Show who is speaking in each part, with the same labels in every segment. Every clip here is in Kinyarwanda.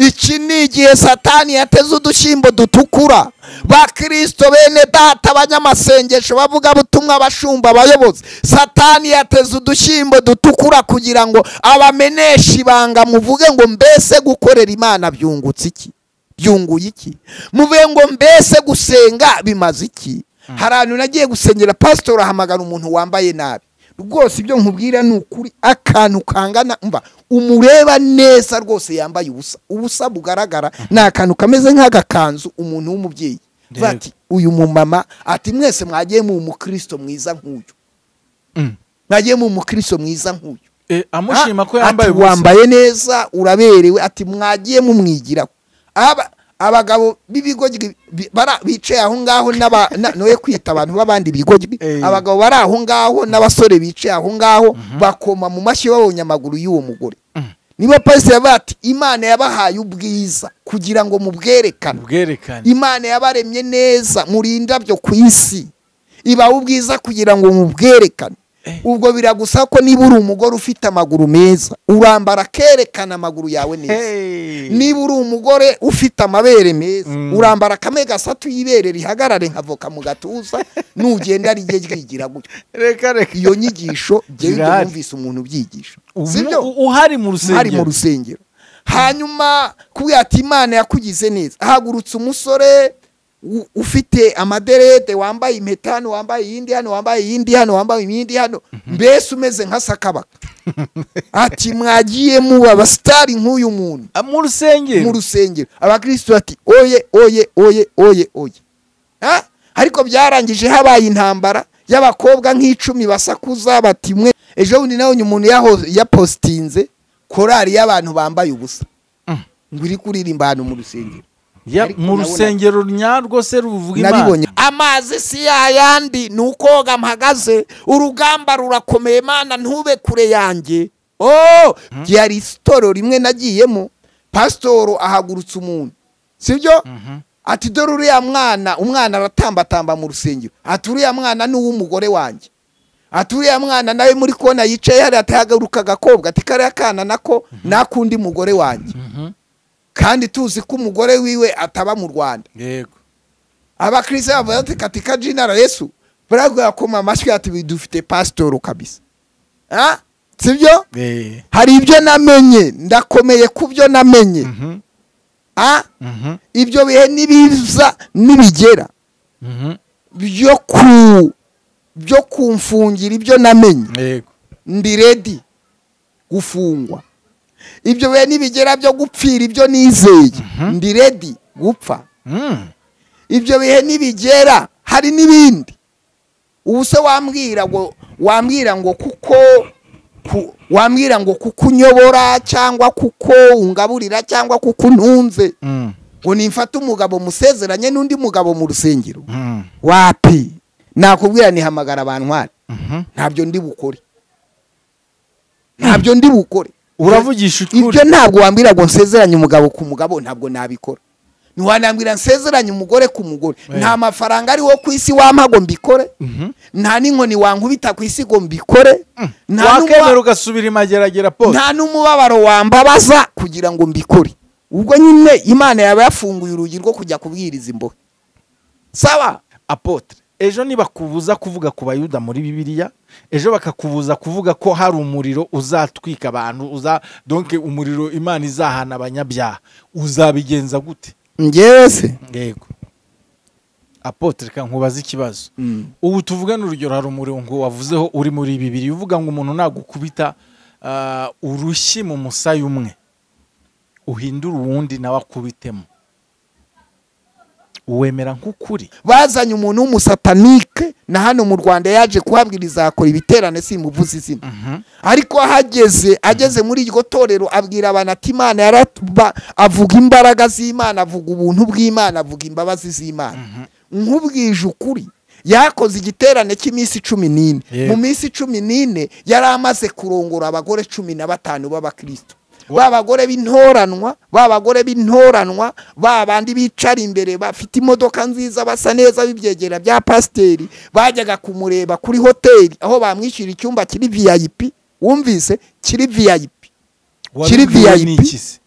Speaker 1: iki ni igihe satani yateze udushyimbo dutukura bakirisito bene data abanyamasengesho bavuga butumwa abashumba abayobozi satani yateze udushyimbo dutukura kugira ngo abameneshe ibanga muvuge ngo mbese gukorera imana byungutse iki byunguye iki muvuge ngo mbese gusenga bimaze iki hari ahantu nagiye gusengera pasitori ahamagara umuntu wambaye nabi rwose ibyo nkubwira ni ukuri akantu kangana mva umureba neza rwose yambaye ubusa ubusa bugaragara ni akantu kameze nk'agakanzu umuntu w'umubyeyi
Speaker 2: Yego.
Speaker 1: ati uyu mumama ati mwese mwagiye mu mukristo mwiza nk'uyu
Speaker 2: Mm.
Speaker 1: mwagiye mu mukristo mwiza nk'uyu
Speaker 2: Eh, amushima ko
Speaker 1: Ah,
Speaker 2: yambaye
Speaker 1: ati,
Speaker 2: ubusa
Speaker 1: wambaye neza uraberewe ati mwagiye mumwigiraho Aba- abagabo b'ibigo gi- bi- bara- bicaye aho ngaho n'aba- na- noye kwita abantu b'abandi bigo gi-
Speaker 2: Eh.
Speaker 1: abagabo bari aho ngaho n'abasore bicaye aho ngaho bakoma mu mashyi babonye amaguru y'uwo mugore niba pasiteri yavuga ati imana yabahaye ubwiza kugira ngo mubwerekane
Speaker 2: ubwerekane
Speaker 1: imana yabaremye neza muri indabyo ku isi ibaha ubwiza kugira ngo mubwerekane
Speaker 2: Eh.
Speaker 1: ubwo biragusa ko niba uri umugore ufite amaguru meza urambara akerekana amaguru yawe neza
Speaker 2: Hey.
Speaker 1: niba uri umugore ufite amabere meza
Speaker 2: Mm.
Speaker 1: urambara akame gasatuye ibere rihagarare nk'avoka mu gatuza nugenda rijye ryigira gutyo
Speaker 2: reka reka
Speaker 1: iyo nyigisho jyewe ibyo
Speaker 2: Zirahari.
Speaker 1: numvise umuntu ubyigisha
Speaker 2: Umu-
Speaker 1: sibyo
Speaker 2: u-
Speaker 1: hari
Speaker 2: uhari mu
Speaker 1: mu
Speaker 2: rusengero
Speaker 1: rusengero hanyuma kubwira ati imana yakugize neza hagurutse umusore u- ufite amaderede wambaye impeta hano wambaye iyindi hano wambaye iyindi hano wambaye iyindi hano mbese umeze nka sakabaka ati mwagiye muba abasitari nk'uyu muntu
Speaker 2: Ah, mu rusengero
Speaker 1: mu rusengero abakristo bati oye oye oye oye oye Ah, ariko byarangije habaye intambara y'abakobwa nk'icumi basakuza bati mwe ejo bundi nabonye umuntu yaho- yapositinze korari y'abantu bambaye ubusa
Speaker 2: Mm.
Speaker 1: ngo iri kuririmba ahantu mu rusengero
Speaker 2: Ya-
Speaker 1: Ariko
Speaker 2: mu
Speaker 1: nabona-
Speaker 2: rusengero nyarwo se ruvuga imana
Speaker 1: nabibonye amazi si yayandi ni ukoga mpagaze urugamba rurakomeye mana ntube kure yanjye oh ryari isitoro rimwe nagiyemo pasitoro ahagurutse umuntu sibyo
Speaker 2: Mhm.
Speaker 1: ati dore uriya mwana umwana aratambatamba mu rusengero ati uriya mwana ni uw'umugore wanjye ati uriya mwana nawe muri kona yicaye hariya atahagaruka agakobwa ati kariya kana nako nakundi mugore wanjye
Speaker 2: Mhm.
Speaker 1: kandi tuzi ko umugore wiwe ataba mu rwanda
Speaker 2: yego
Speaker 1: abakristo bavuga ati katika jina la yesu baragwa koma amashwi ati dufite pasitoro kabisa Ah, sibyo
Speaker 2: Eh.
Speaker 1: hari ibyo namenye ndakomeye ku byo namenye
Speaker 2: Mhm.
Speaker 1: Ah,
Speaker 2: Mhm.
Speaker 1: ibyo bihe nibiza nibigera
Speaker 2: Mhm.
Speaker 1: byo ku byo kumfungira ibyo namenye
Speaker 2: yego
Speaker 1: ndi redi gufungwa ibyo bihe nibigera byo gupfira ibyo nizeye ndi redi gupfa
Speaker 2: Mm.
Speaker 1: ibyo bihe nibigera hari n'ibindi ubu se wambwira ngo wambwira ngo kuko ku- wambwira ngo kuko unyobora cyangwa kuko ungaburira cyangwa kuko untunze
Speaker 2: Mm.
Speaker 1: ngo nimfate umugabo musezeranye n'undi mugabo mu rusengero
Speaker 2: Mm.
Speaker 1: wapi nakubwira nihamagara abantwari
Speaker 2: Mhm.
Speaker 1: ntabyo ndi bukore ntabyo ndi bukore
Speaker 2: uravugisha ukuri
Speaker 1: ibyo ntabwo wambwira ngo nsezeranye umugabo ku mugabo ntabwo nabikora ntiwanambwira nsezeranye umugore ku mugore
Speaker 2: Eh.
Speaker 1: nta mafaranga ariwo ku isi wampa ngo mbikore
Speaker 2: Mhm.
Speaker 1: nta n'inkoni wankubita ku isi ngo mbikore nta
Speaker 2: wakemera
Speaker 1: n'umuba-
Speaker 2: ugasubira imageragera pose
Speaker 1: nta n'umubabaro wambabaza kugira ngo mbikore ubwo nyine imana yaba yafunguye urugi rwo kujya kubwiriza imbohe saba
Speaker 2: apotre ejo nibakubuza kuvuga ku bayuda muri bibiliya ejo bakakubuza kuvuga ko hari umuriro uzatwika abantu uza donke umuriro imana izahana abanyabyaha uzabigenza gute
Speaker 1: ngewe se
Speaker 2: yego apotre ka nkubaza ikibazo ubu tuvugane urugero hari umurongo wavuzeho uri muri bibiri uvuga ngo umuntu nagukubita ah, urushyi mu musaya umwe uhindure uwundi nawe akubitemo uwemera nk'ukuri
Speaker 1: bazanye umuntu w'umusatanike na hano mu rwanda yaje kuhabwiriza akora ibiterane simuvuze izina ariko aho ageze ageze muri iryo torero abwira abantu ati imana yaratuba avuga imbaraga z'imana avuga ubuntu bw'imana avuga imbabazi z'imana nk'ubwije ukuri yakoze igiterane cy'iminsi cumi n'ine
Speaker 2: Yego.
Speaker 1: mu minsi cumi n'ine yari amaze kurongora abagore cumi na batanu b'abakristo
Speaker 2: Wa-
Speaker 1: ba bagore b'intoranwa ba bagore b'intoranwa ba bandi bicara imbere bafite imodoka nziza basa neza b'ibyegera bya pasiteri bajyaga kumureba kuri hoteli aho bamwishyura icyumba kiri vip wumvise kiri vip Kiri
Speaker 2: Wabibwiwe
Speaker 1: VIP?
Speaker 2: n'iki se?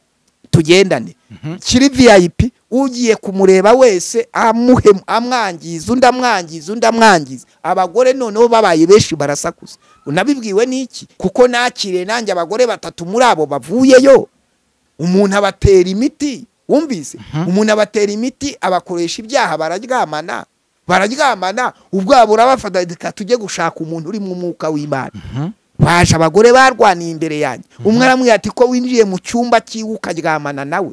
Speaker 1: tugendane kiri viyayipi ugiye kumureba wese amuhe amwangiza undi amwangiza undi amwangiza abagore noneho babaye benshi barasakuza unabibwiwe n'iki kuko nakiriye nanjye abagore batatu muri abo bavuyeyo umuntu abatera imiti wumvise umuntu abatera imiti abakoresha ibyaha bararyamana bararyamana ubwabo urabafata reka tujye gushaka umuntu urimo umwuka w'imana baje abagore barwaniye imbere yanjye umwe aramubwira ati ko winjiye mu cyumba cyiwe ukaryamana nawe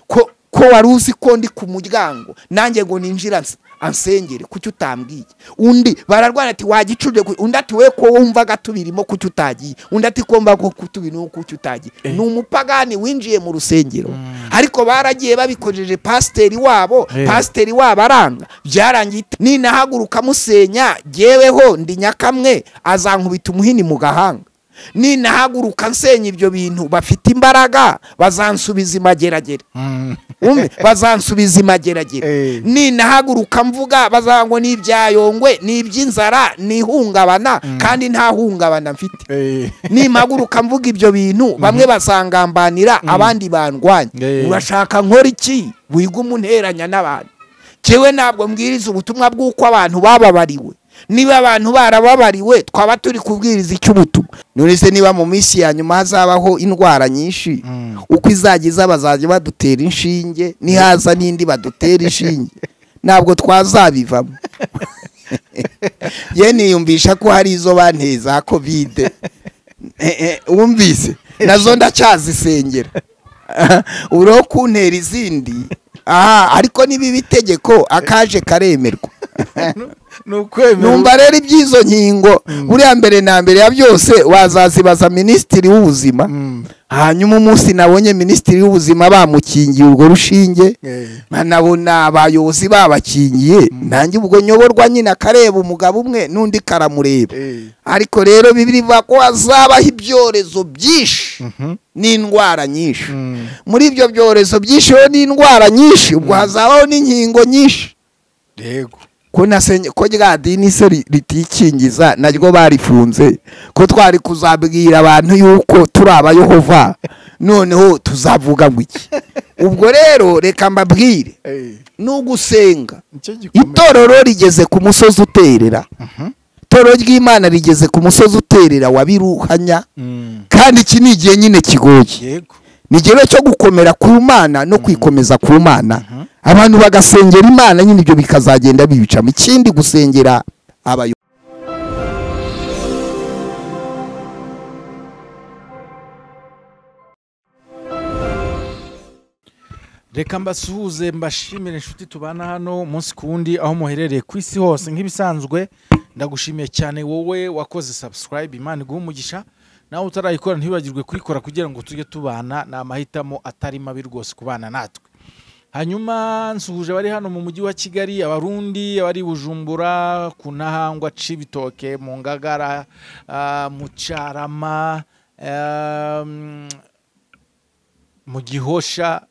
Speaker 1: ko ko wari uzi ko ndi ku muryango nanjye ngo ninjira anse- ansengere kuki utambwiye undi bararwana ati wagicurire ku- undi ati we ko wumvaga tubirimo kuki utagiye undi ati ko mbaga ko tubirimo kuki utagiye
Speaker 2: Eh.
Speaker 1: ni umupagani winjiye mu rusengero ariko baragiye babikojeje pasiteri wabo
Speaker 2: Eh.
Speaker 1: pasiteri wabo aranga byarangiye ite? ninahaguruka musenya jyeweho ndi nyakamwe azankubita umuhini mu gahanga ninahaguruka nsenya ibyo bintu bafite imbaraga bazansubiza imageragere umwe bazansubiza imageragere
Speaker 2: Eh.
Speaker 1: ninahaguruka mvuga bazango n'ibyayongwe n'iby'inzara n'ihungabana kandi nta hungabana mfite nimpaguruka mvuga ibyo bintu bamwe basangambanira abandi bandwanya
Speaker 2: Eh.
Speaker 1: urashaka nkora iki wiga umunteranya n'abantu jewe ntabwo mbwiriza ubutumwa bw'uko abantu bababariwe niba abantu barababariwe twaba turi kubwiriza icy'ubutumwa none se niba mu minsi ya nyuma hazabaho indwara nyinshi
Speaker 2: Mm.
Speaker 1: uko izajya iza bazajya badutera inshinge nihaza n'indi badutera inshinge ntabwo twazabivamo ye niyumvisha ko hari izo banteye za kovide Eh, eh, wumvise nazo ndacyazisengera uriho kuntera izindi aha ariko niba itegeko akaje karemerwa
Speaker 2: ni ukwemera
Speaker 1: numva rero iby'izo nkingo buriya mbere na mbere ya byose wazazibaza minisitiri w'ubuzima
Speaker 2: Mm.
Speaker 1: hanyuma umunsi nabonye minisitiri w'ubuzima bamukingiye urwo rushinge
Speaker 2: Eh.
Speaker 1: nabona abayobozi babakingiye nanjye ubwo nyoborwa nyine akareba umugabo umwe n'undi karamureba
Speaker 2: Eh.
Speaker 1: ariko rero bibiri bivuga ko hazabaho ibyorezo byinshi
Speaker 2: Mhm.
Speaker 1: n'indwara nyinshi
Speaker 2: Mm.
Speaker 1: muri ibyo byorezo byinshi rero n'indwara nyinshi ubwo hazabaho n'inkingo nyinshi
Speaker 2: yego
Speaker 1: ko nasenye ko rya dini se ri- ritikingiza naryo barifunze ko twari kuzabwira abantu yuko turi abayehova noneho tuzavuga ngo iki ubwo rero reka mbabwire
Speaker 2: Eh.
Speaker 1: ni ugusenga
Speaker 2: nicyo gikomeye
Speaker 1: itorero rigeze ku musozi uterera
Speaker 2: Mhm.
Speaker 1: itorero ry'imana rigeze ku musozi uterera wa biruhanya
Speaker 2: Mm.
Speaker 1: kandi iki ni igihe nyine kigoye
Speaker 2: yego
Speaker 1: ni igihe cyo gukomera ku mana no kwikomeza ku mana abantu bagasengera imana nyine ibyo bikazagenda bibicamo ikindi gusengera abayobozi
Speaker 2: reka mbasuhuze mbashimire inshuti tubana hano umunsi ku wundi aho muherereye ku isi hose nk'ibisanzwe ndagushimiye cyane wowe wakoze subscribe imana iguha umugisha nawe utarayikora ntibibagirwe kuyikora kugira ngo tujye tubana ni amahitamo atari mabi rwose kubana natwe hanyuma nsuhuje abari hano mu mujyi wa kigali abarundi abari i bujumbura ku ntahangwa cibitoke mu ngagara ah, mu cyarama ah, mm, mu gihosha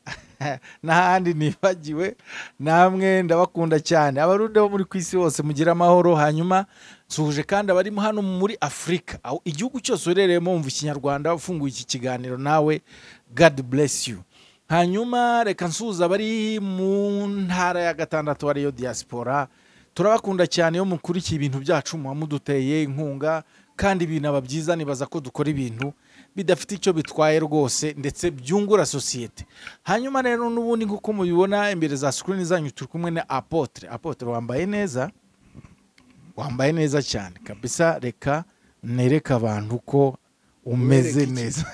Speaker 2: n'ahandi nibagiwe namwe ndabakunda cyane abarundi bo muri ku isi hose mugire amahoro hanyuma nsuhuje kandi abarimo hano muri afurika aho igihugu cyose uherereyemo wumva ikinyarwanda ufunguye iki kiganiro nawe god bless you hanyuma reka nsuhuze abari mu ntara ya gatandatu ariyo diaspora turabakunda cyane iyo mukurikiye ibintu byacu muba muduteye inkunga kandi binaba byiza nibaza ko dukora ibintu bidafite icyo bitwaye rwose ndetse byungura sosiyete hanyuma rero n'ubundi nk'uko mubibona imbere za sikirini zanyu turi kumwe na apotre apotre wambaye neza wambaye neza cyane kabisa reka nereke abantu ko umeze
Speaker 1: Wereke iki?
Speaker 2: neza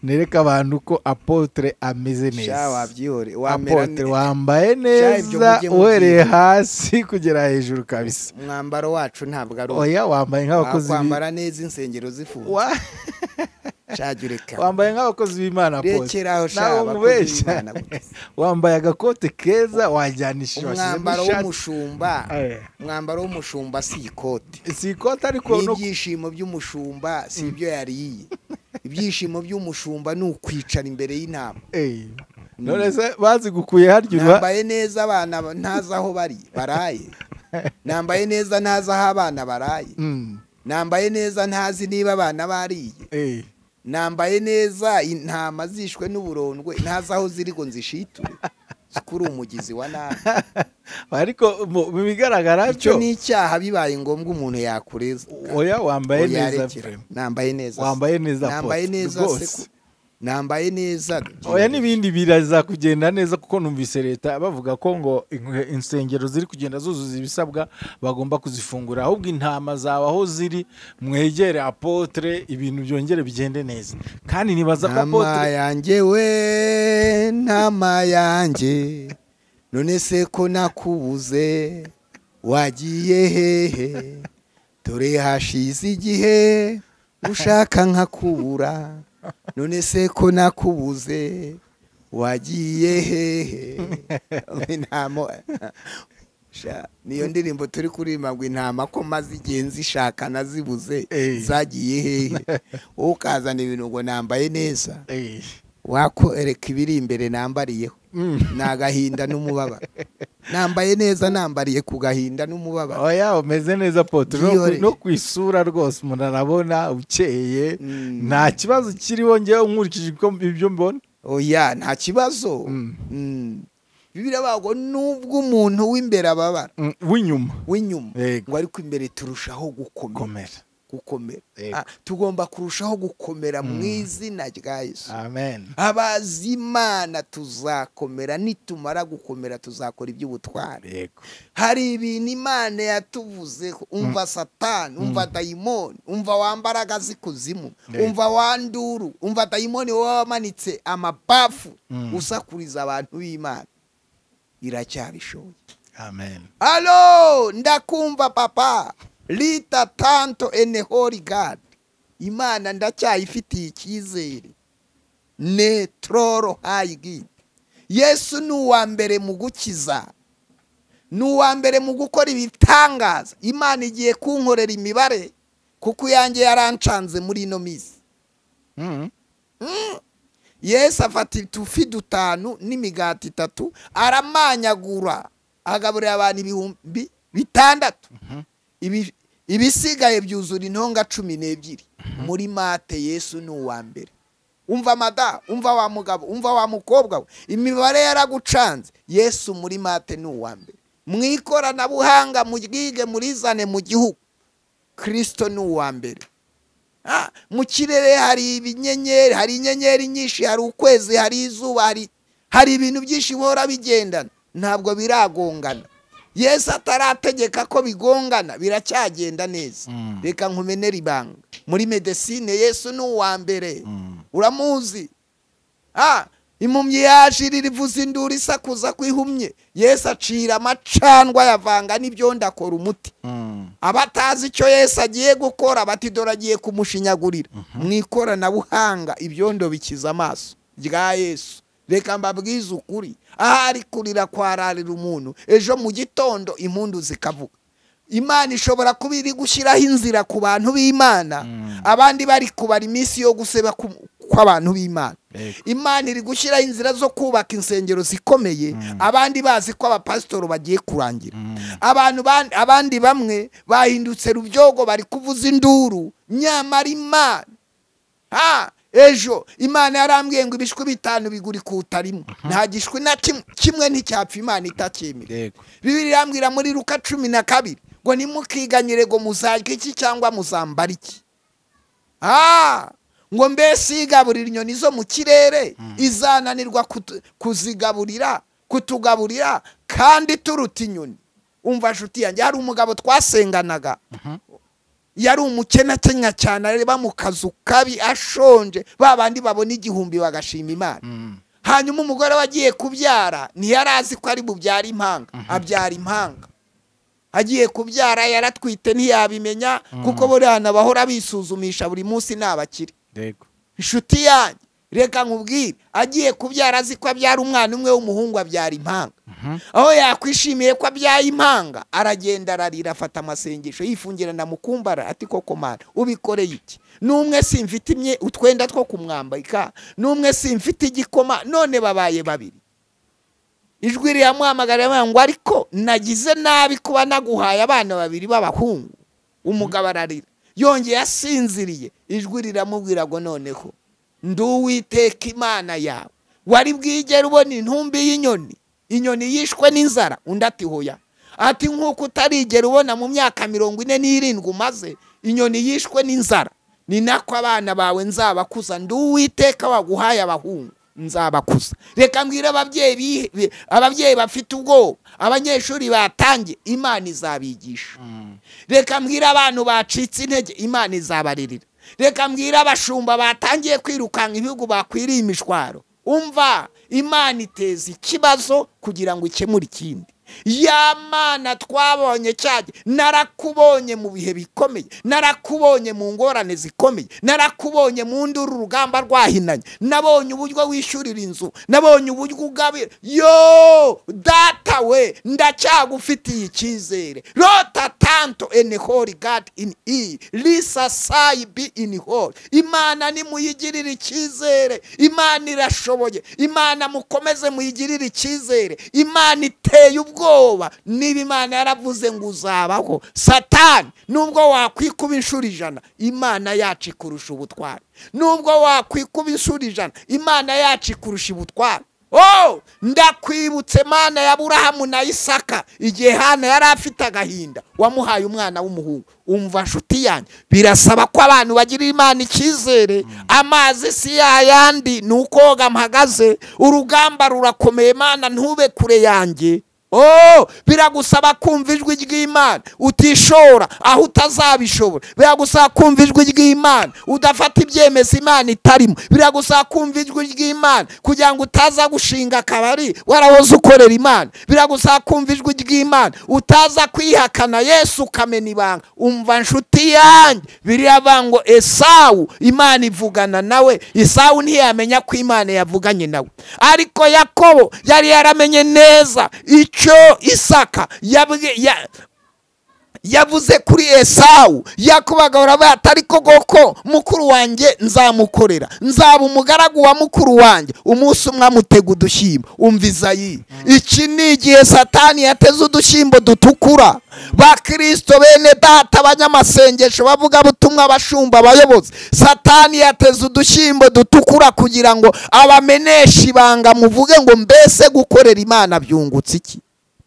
Speaker 2: nereke abantu ko apotre ameze
Speaker 1: Sha,
Speaker 2: neza
Speaker 1: wabyihoreye, wamera
Speaker 2: apotre
Speaker 1: ne-
Speaker 2: wambaye
Speaker 1: Sha, ibyo
Speaker 2: neza
Speaker 1: mujye
Speaker 2: uhereye
Speaker 1: mubyiga.
Speaker 2: hasi kugera hejuru kabisa
Speaker 1: umwambaro wacu ntabwo ari uwo
Speaker 2: oya wambaye nk'abakozi bi-
Speaker 1: wakwambara neza insengero zifunze
Speaker 2: Wa-
Speaker 1: shagireka
Speaker 2: wambaye nk'abakozi b'imana apotre
Speaker 1: rekeraho
Speaker 2: nawe
Speaker 1: shaba
Speaker 2: umubeshya wambaye agakote keza wajyanishije
Speaker 1: umwambaro w'umushumba
Speaker 2: Eh.
Speaker 1: umwambaro w'umushumba si ikote
Speaker 2: si ikote ariko no
Speaker 1: n'ibyishimo by'umushumba si ibyo yariye ibyishimo by'umushumba ni ukwicara imbere y'intama
Speaker 2: Eh, none se bazi gukuye harya uba
Speaker 1: nambaye neza abana ba- ntazi aho bari baraye nambaye neza ntazi aho abana baraye
Speaker 2: Mm,
Speaker 1: nambaye neza ntazi niba abana bariye
Speaker 2: eh,
Speaker 3: nambaye neza intama zishwe n'uburondwe ntazi aho ziri ngo nzishiture zikuri umugizi wa nabi
Speaker 2: ariko mu mu bigaragara
Speaker 3: icyo
Speaker 2: cyo
Speaker 3: ni icyaha bibaye ngombwa umuntu yakureza
Speaker 2: oya wambaye
Speaker 3: Oya,
Speaker 2: neza
Speaker 3: rekera.
Speaker 2: fremu
Speaker 3: nambaye neza se.
Speaker 2: wambaye neza
Speaker 3: nambaye
Speaker 2: apotre,
Speaker 3: neza
Speaker 2: rwose.
Speaker 3: se ko- nambaye neza
Speaker 2: oya n'ibindi biraza kugenda neza kuko numvise leta bavuga ko ngo in- insengero ziri kugenda zuzuza ibisabwa bagomba kuzifungura ahubwo intama zawe aho ziri mwegere apotre ibintu byongere bigende neza kandi nibaza ko
Speaker 3: nama
Speaker 2: apotre
Speaker 3: yanjye we nama yanjye none se ko nakubuze wagiye hehe dore hashize igihe ushaka nkakubura none se ko nakubuze wagiye hehe Intamo- Sha, niyo ndirimbo turi kuririmba ngo intama ko maze igihe nzishaka nazibuze
Speaker 2: Eh.
Speaker 3: zagiye hehe wowe ukazana ibintu ngo nambaye neza
Speaker 2: Eh,
Speaker 3: wakoreka ibiri imbere nambariyeho
Speaker 2: mm.
Speaker 3: ni agahinda n'umubabaro nambaye neza nambariye ku gahinda n'umubabaro
Speaker 2: oya umeze neza apotre No ku-
Speaker 3: Yiyore.
Speaker 2: no ku isura rwose umuntu arabona ukeye
Speaker 3: Mm.
Speaker 2: nta kibazo kiriho ngewe nkurikije uko ibyo mbona
Speaker 3: oya nta kibazo
Speaker 2: Mm.
Speaker 3: Mm. bibiliya bavuga ngo nubwo umuntu w'imbere ababara
Speaker 2: Mm, w'inyuma
Speaker 3: w'inyuma
Speaker 2: Yego.
Speaker 3: ngo ariko imbere turushaho gukomera
Speaker 2: komera
Speaker 3: gukomera
Speaker 2: Yego.
Speaker 3: Ah, tugomba kurushaho gukomera mu izina rya yesu
Speaker 2: amen
Speaker 3: abazi imana tuzakomera nitumara gukomera tuzakora iby'ubutware
Speaker 2: yego
Speaker 3: hari ibintu imana yatuvuzeho umva satani umva dayimoni umva wambaraga z'ikuzimu
Speaker 2: Yego.
Speaker 3: umva wanduru umva dayimoni wowe wamanitse amabafu
Speaker 2: Mm.
Speaker 3: usakuriza abantu b'imana iracyabishoboye
Speaker 2: amen
Speaker 3: alo ndakumva papa lita tanto ene hori gadi imana ndacyayifitiye icyizere ne tororo hayi gidi yesu ni uwa mbere mu gukiza ni uwa mbere mu gukora ibitangaza imana igiye kunkorera imibare kuko iyanjye yarancanze muri ino minsi
Speaker 2: Mm.
Speaker 3: yesu afata utufi dutanu n'imigati itatu aramanyagura agaburira abantu ibihumbi bitandatu Ibi- ibisigaye byuzura intonga cumi n'ebyiri muri mate yesu ni uwa mbere umva mada umva wa mugabo umva wa mukobwa we imibare yaragucanze yesu muri mate ni uwa mbere mu ikoranabuhanga mu bwige murizane mu gihugu kirisito ni uwa mbere Ah, mu kirere hari ibinyenyeri hari inyenyeri nyinshi hari ukwezi hari izuba hari hari ibintu byinshi bihora bigendana ntabwo biragongana yesu atarategeka ko bigongana biracyagenda neza
Speaker 2: Mm.
Speaker 3: reka nkumenere ibanga muri medesine yesu ni uwa mbere
Speaker 2: Mm.
Speaker 3: uramuzi Ah, impumyi yaje irira ivuza induru isakuza ko ihumye yesu acira amacanwa yavanga n'ibyondo akora umuti
Speaker 2: Mm.
Speaker 3: abatazi icyo yesu agiye gukora bati dore agiye kumushinyagurira mu ikoranabuhanga ibyondo bikiza amaso rya yesu reka mbabwize ukuri ahari kurira kwararira umuntu ejo mu gitondo impundu zikavuga imana ishobora kuba iri gushyiraho inzira ku bantu b'imana
Speaker 2: Mm.
Speaker 3: abandi bari kubara iminsi yo guseba ku- kw'abantu b'imana
Speaker 2: Yego.
Speaker 3: imana iri gushyiraho inzira zo kubaka insengero zikomeye abandi bazi ko abapasitori bagiye kurangira abantu ban- abandi bamwe bahindutse rubyogo bari kuvuza induru nyamara imana ha ejo imana yarambwiye ngo ibishwi bitanu bigura ikuta rimwe nta gishwi na kimwe kimwe nticyapfa imana itacyemera
Speaker 2: yego
Speaker 3: bibiri irambwira muri ruka cumi na kabiri ngo nimukiganyire ngo muzarye iki cyangwa muzambara iki Ah, ngo mbese igaburira inyoni zo mu kirere izananirwa kutu- kuzigaburira kutugaburira kandi turuta inyoni umva nshuti yanjye hari umugabo twasenganaga yari umukene akenya cyane areba mu kazu kabi ashonje ba bandi babona igihumbi bagashima imana
Speaker 2: Mm.
Speaker 3: hanyuma umugore we agiye kubyara ntiyari azi ko ari bubyara impanga abyara impanga agiye kubyara yaratwite ntiyabimenya kuko buriya bahora bisuzumisha buri munsi ntabakire
Speaker 2: yego
Speaker 3: inshuti yanjye reka nkubwire agiye kubyara azi ko abyara umwana umwe w'umuhungu abyara impanga aho yakwishimiye ko abyaye impanga aragenda ararira afata amasengesho yifungirana mu kumbara ati koko mana ubikoreye iki n'umwe simfite imye utwenda two kumwambika n'umwe simfite igikoma none babaye babiri ijwi riramuhamagara riramubwira ngo ariko nagize nabi kuba naguhaye abana babiri b'abahungu umugabo ararira yongeye asinziriye ijwi riramubwira ngo noneho ndi uwiteka imana yawe wari bwigere ubona intumbi y'inyoni inyoni yishwe n'inzara undi ati hoya ati nk'uko utarigera ubona mu myaka mirongo ine n'irindwi umaze inyoni yishwe n'inzara ni nako abana bawe nzabakuza ndi uwiteka waguhaye abahungu nzabakuza reka mbwire ababyeyi ababyeyi bafite ubwoba abanyeshuri batangiye imana izabigisha reka mbwire abantu bacitse intege imana izabaririra reka mbwire abashumba batangiye kwirukanka ibihugu bakwiriye imishwaro umva imana iteza ikibazo kugira ngo ikemure ikindi ya mana twabonye cyane narakubonye mu bihe bikomeye narakubonye mu ngorane zikomeye narakubonye mu nduru urugamba rwahinanye nabonye uburyo wishyurira inzu nabonye uburyo ugabira yo data we ndacyagufitiye icyizere rota tanto eni hori gadi ini iyi risa sayi bi ini hori imana nimuyigirire icyizere imana irashoboye imana mukomeze muyigirire icyizere imana iteye ubwo ubwoba niba imana yaravuze ngo uzabaho satani nubwo wakwikuba inshuro ijana imana yacu ikurusha ubutwari nubwo wakwikuba inshuro ijana imana yacu ikurusha ubutwari oh ndakwibutse mana ya burahamu na isaka igihe hano yari afite agahinda wamuhaye umwana w'umuhungu umva nshuti yanjye birasaba ko abantu bagirira imana icyizere amazi si yayandi ni uko mpagaze urugamba rurakomeye mana ntube kure yanjye oh biragusaba kumva ijwi ry'imana utishora aho utazabishobora biragusaba kumva ijwi ry'imana udafata ibyemezo imana itarimo biragusaba kumva ijwi ry'imana kugira ngo utaza gushinga akabari warahoze ukorera imana biragusaba kumva ijwi ry'imana utaza kwihakana yesu ukamena ibanga umva nshuti yanjye biriya bango esawu imana ivugana nawe esawu ntiyamenya ko imana yavuganye nawe ariko yakobo yari yaramenye neza icyo isaka yavuze kuri esawu yakubagabura batari ko koko mukuru wanjye nzamukorera nzaba umugaragu wa mukuru wanjye umunsi umwe amutega udushyimbo umva izayi iki ni igihe satani yateze udushyimbo dutukura bakirisito bene data abanyamasengesho bavuga butumwa abashumba abayobozi satani yateze udushyimbo dutukura kugira ngo abameneshe ibanga muvuge ngo mbese gukorera imana byungutse iki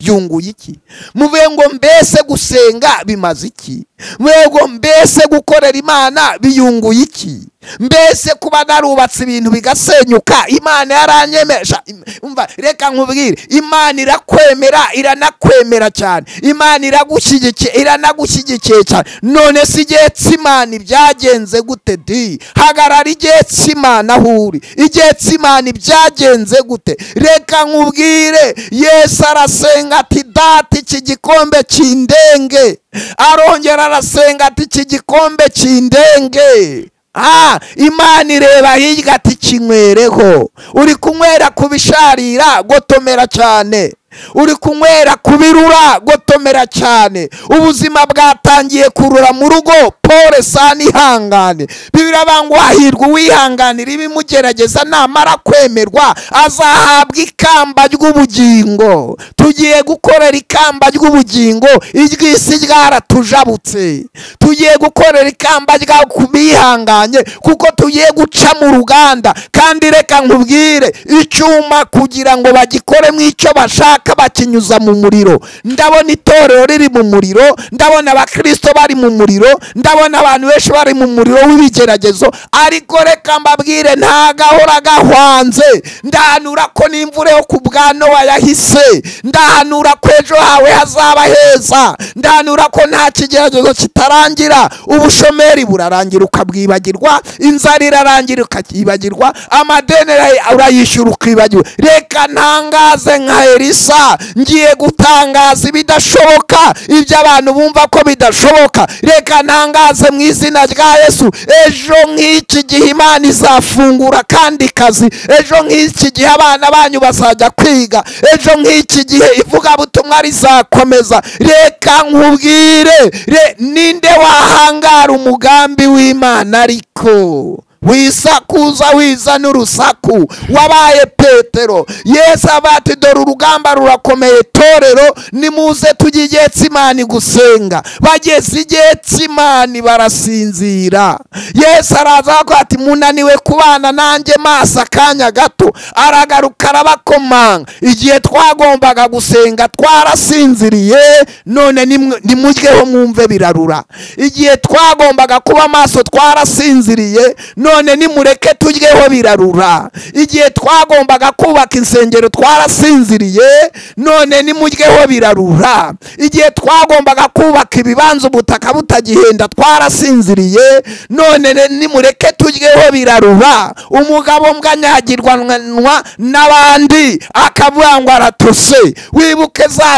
Speaker 3: byunguye iki muvuye ngo mbese gusenga bimaze iki muvuye ngo mbese gukorera imana biyunguye iki mbese kuba narubatse ibintu bigasenyuka imana yaranyemesha umva reka nkubwire imana irakwemera iranakwemera cyane imana iragushyigikiye iranagushyigikiye cyane none si igihe cy'imana ibyagenze gute di hagarara igihe cy'imana aho uri igihe cy'imana ibyagenze gute reka nkubwire yesu arasenga ati data iki gikombe cy'indenge arongera arasenga ati iki gikombe cy'indenge aha imana ireba hirya ati kinywereho uri kunywera kubisharira gotomera cyane uri kunywera kubirura gotomera cyane ubuzima bwatangiye kurura mu rugo pole sani ihangane bibirabangwa wahirwa uwihanganira ibimugerageza namara kwemerwa azahabwa ikamba ry'ubugingo tugiye gukorera ikamba ry'ubugingo iry'isi ryaratujabutse tugiye gukorera ikamba rya kubihanganye kuko tugiye guca mu ruganda kandi reka nkubwire icyuma kugira ngo bagikoremo icyo bashaka bakinyuza mu muriro ndabona itorero riri mu muriro ndabona abakirisito bari mu muriro ndabona abantu benshi bari mu muriro w'ibigeragezo ariko reka mbabwire nta gahora gahwanze ndahanura ko n'imvura yo ku bwa nowa yahise ndahanura ko ejo hawe hazaba heza ndahanura ko nta kigeragezo kitarangira ubushomeri burarangira ukabwibagirwa inzara irarangira ukakibagirwa amadeni urayishyura ukibagirwa reka ntangaze nka elisa ngiye gutangaza ibidashoboka ibyo abantu bumva ko bidashoboka reka ntangaze mu izina rya yesu ejo nk'iki gihe imana izafungura kandi kazi ejo nk'iki gihe abana banyu bazajya kwiga ejo nk'iki gihe ivugabutumwa rizakomeza reka nkubwire ninde wahangara umugambi w'imana ariko wisakuza wiza n'urusaku wabaye petero yesu avuga ati dore urugamba rurakomeye torero nimuze tujye igihe cy'imani gusenga bageze igihe cy'imani barasinzira yesu araza avuga ati munaniwe kubana nanjye maso akanya gato aragaruka arabakomanga igihe twagombaga gusenga twarasinziriye none nimujyeho mwumve birarura igihe twagombaga kuba maso twarasinziriye none nimureke tujyeho birarura igihe twagombaga kubaka insengero twarasinziriye none nimujyeho birarura igihe twagombaga kubaka ibibanza ubutaka butagihenda twarasinziriye none nimureke tujyeho birarura umugabo mbwanyagirwanwa n'abandi akavuga ngo aratose wibuke za